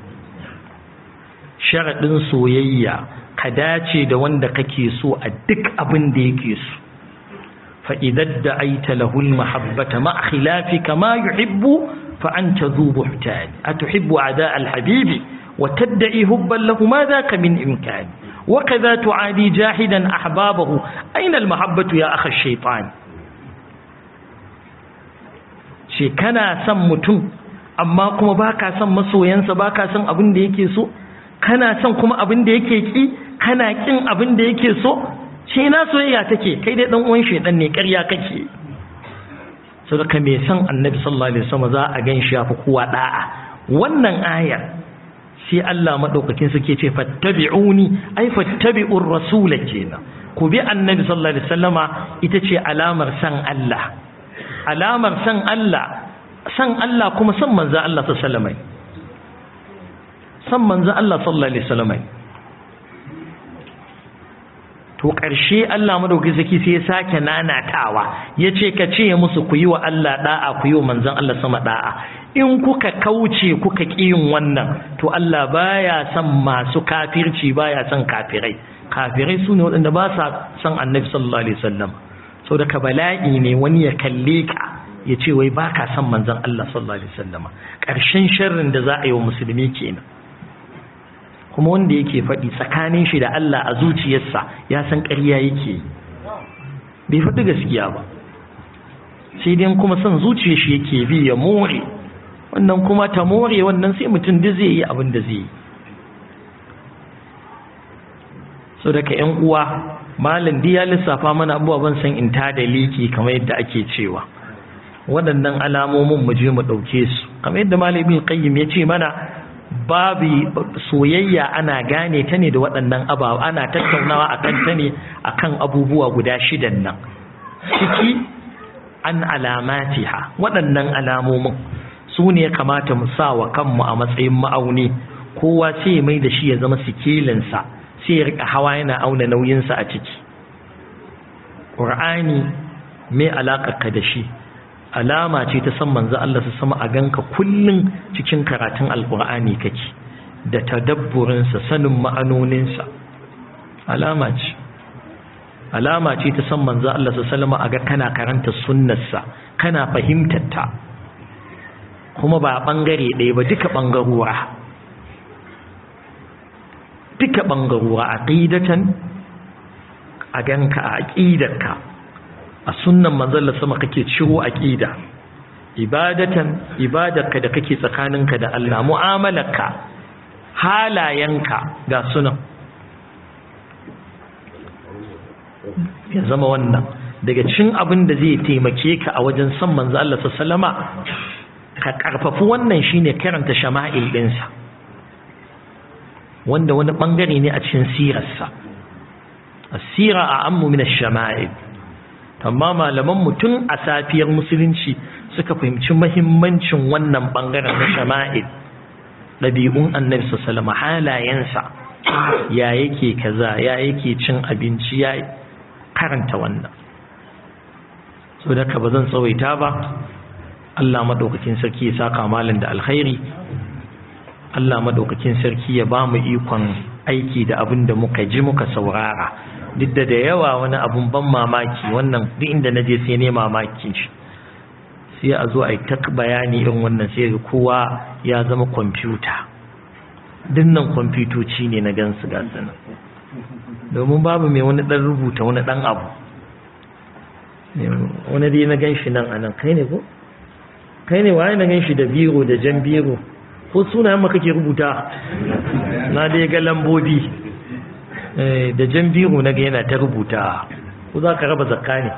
شرط سويا كداتي da wanda kake so a duk abin da yake so fa idza da'aita lahu al-mahabbata ma khilafika ma yuhibbu fa anta dhu buhtan atuhibbu ada al-habibi wa tad'i hubban lahu ma dhaka min imkan وكذا تعادي جاحدا أحبابه أين المحبة يا أخ الشيطان ce kana son mutum amma kuma baka son masoyansa baka son abin da yake so kana son kuma abin da yake ki kana kin abin da yake so ce na soyayya take kai dai dan uwan shedan ne ƙarya kake saboda me son annabi sallallahu alaihi wasallam za a gan shi yafi kowa da'a wannan ayar sai Allah madaukakin suke ce fattabi'uni ai fattabi'ur rasula kenan ku bi annabi sallallahu alaihi wasallama ita ce alamar san Allah alamar san Allah san Allah kuma san manzo Allah sallallahu alaihi san manzo Allah sallallahu alaihi wasallam to ƙarshe Allah madauki saki sai ya sake nanatawa yace ka ce musu ku yi wa Allah da'a ku yi wa manzon Allah sama da'a in kuka kauce kuka ƙi yin wannan to Allah baya son masu kafirci baya son kafirai kafirai su ne waɗanda ba sa son annabi sallallahu alaihi wasallam sau da ka bala'i ne wani ya kalle ka ya ce wai ba ka son manzon Allah sallallahu alaihi wasallam ƙarshen sharrin da za a yi wa musulmi kenan kuma wanda yake faɗi tsakanin shi da Allah a zuciyarsa ya san ƙarya yake yi bai faɗi gaskiya ba sai dai kuma son zuciyar shi yake bi ya more wannan kuma ta more wannan sai mutum duk zai yi abin da zai yi so daga yan uwa malam di ya lissafa mana abubuwa ban san in ta da liki kamar yadda ake cewa waɗannan alamomin mu je mu ɗauke su kamar yadda malam ibn qayyim ya ce mana babu soyayya ana gane ta ne da waɗannan ababa ana tattaunawa akan ta ne akan abubuwa guda shidan nan ciki an alamatiha waɗannan alamomin su ne kamata mu sa wa kanmu a matsayin ma'auni kowa sai ya mai da shi ya zama sikilinsa sai ya rika hawa yana auna nauyinsa a ciki ƙur'ani mai alaƙarka da shi alama ce ta san manzo Allah su sama a ganka kullum cikin karatun alƙur'ani kake da tadabburinsa sanin ma'anoninsa alama ce alama ce ta san manzo Allah sallallahu alaihi aga kana karanta sunnarsa kana fahimtar ta kuma ba bangare ɗaya ba duka bangarora duka bangarora aqidatan a ganka a aqidarka a sunnan manzo Allah sama kake ciro aqida ibadatan ibadarka da kake tsakaninka da Allah mu'amalarka halayenka ga sunan ya zama wannan daga cin abin da zai taimake ka a wajen san manzo Allah sallama ka karfafi wannan shine karanta shama'il dinsa wanda wani bangare ne a cikin sirarsa asira a ammu min ash-shama'il amma malaman mutum a safiyar musulunci suka fahimci mahimmancin wannan bangaren na shama'il ɗabi'un annabi sallama halayensa ya yake kaza ya yake cin abinci ya karanta wannan so da ka ba zan tsawaita ba Allah madaukakin sarki ya saka malam da alkhairi Allah madaukakin sarki ya ba mu ikon aiki da abin da muka ji muka saurara duk da da yawa wani abun ban mamaki wannan duk inda na je sai ne mamakin shi sai a zo a yi ta bayani irin wannan sai ga kowa ya zama kwamfuta dinnan kwamfutoci ne na gansu gasu nan domin babu mai wani dan rubuta wani dan abu wani dai na gan shi nan a nan kai ne ko kai ne waye na gan shi da biro da jan biro ko sunayen maka ke rubuta na dai ga lambobi da jan biro na ga yana ta rubuta ko za ka raba zakka ne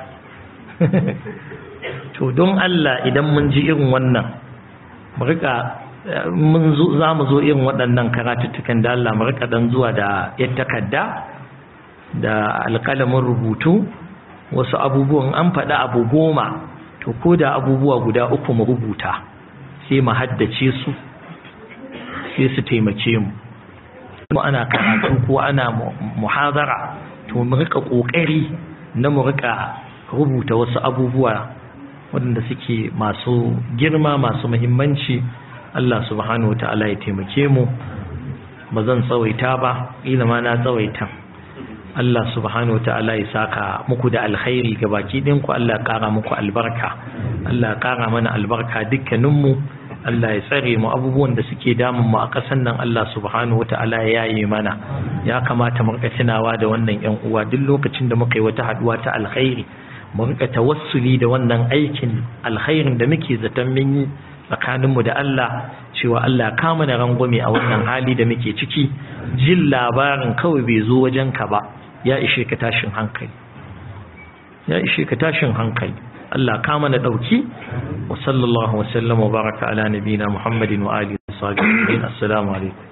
to don Allah idan mun ji irin wannan mu rika mun zo za mu zo irin waɗannan karatuttukan da Allah mu rika dan zuwa da yar takarda da alƙalamin rubutu wasu abubuwan an faɗa abu goma to ko da abubuwa guda uku mu rubuta sai mu haddace su sai su taimake mu kuma ana karatu ko ana muhazara to mu rika kokari na mu rika rubuta wasu abubuwa waɗanda suke masu girma masu muhimmanci Allah subhanahu ta'ala ya taimake mu ba zan tsawaita ba ila ma na tsawaita Allah subhanahu ta'ala ya saka muku da alkhairi ga baki ɗinku Allah ya ƙara muku albarka Allah ya ƙara mana albarka dukkaninmu Allah ya tsare mu abubuwan da suke damun mu a ƙasan nan Allah subhanahu ta'ala ya yaye mana ya kamata mu rika tunawa da wannan ƴan uwa duk lokacin da muka yi wata haduwa ta alkhairi mu rika tawassuli da wannan aikin alkhairin da muke zaton mun yi tsakaninmu da Allah cewa Allah ka mana rangwame a wannan hali da muke ciki jin labarin kawai bai zo wajen ka ba ya ishe ka tashin hankali ya ishe ka tashin hankali Allah ka mana dauki wa sallallahu wa sallama wa baraka ala nabina Muhammadin wa alihi wa sahbihi assalamu alaikum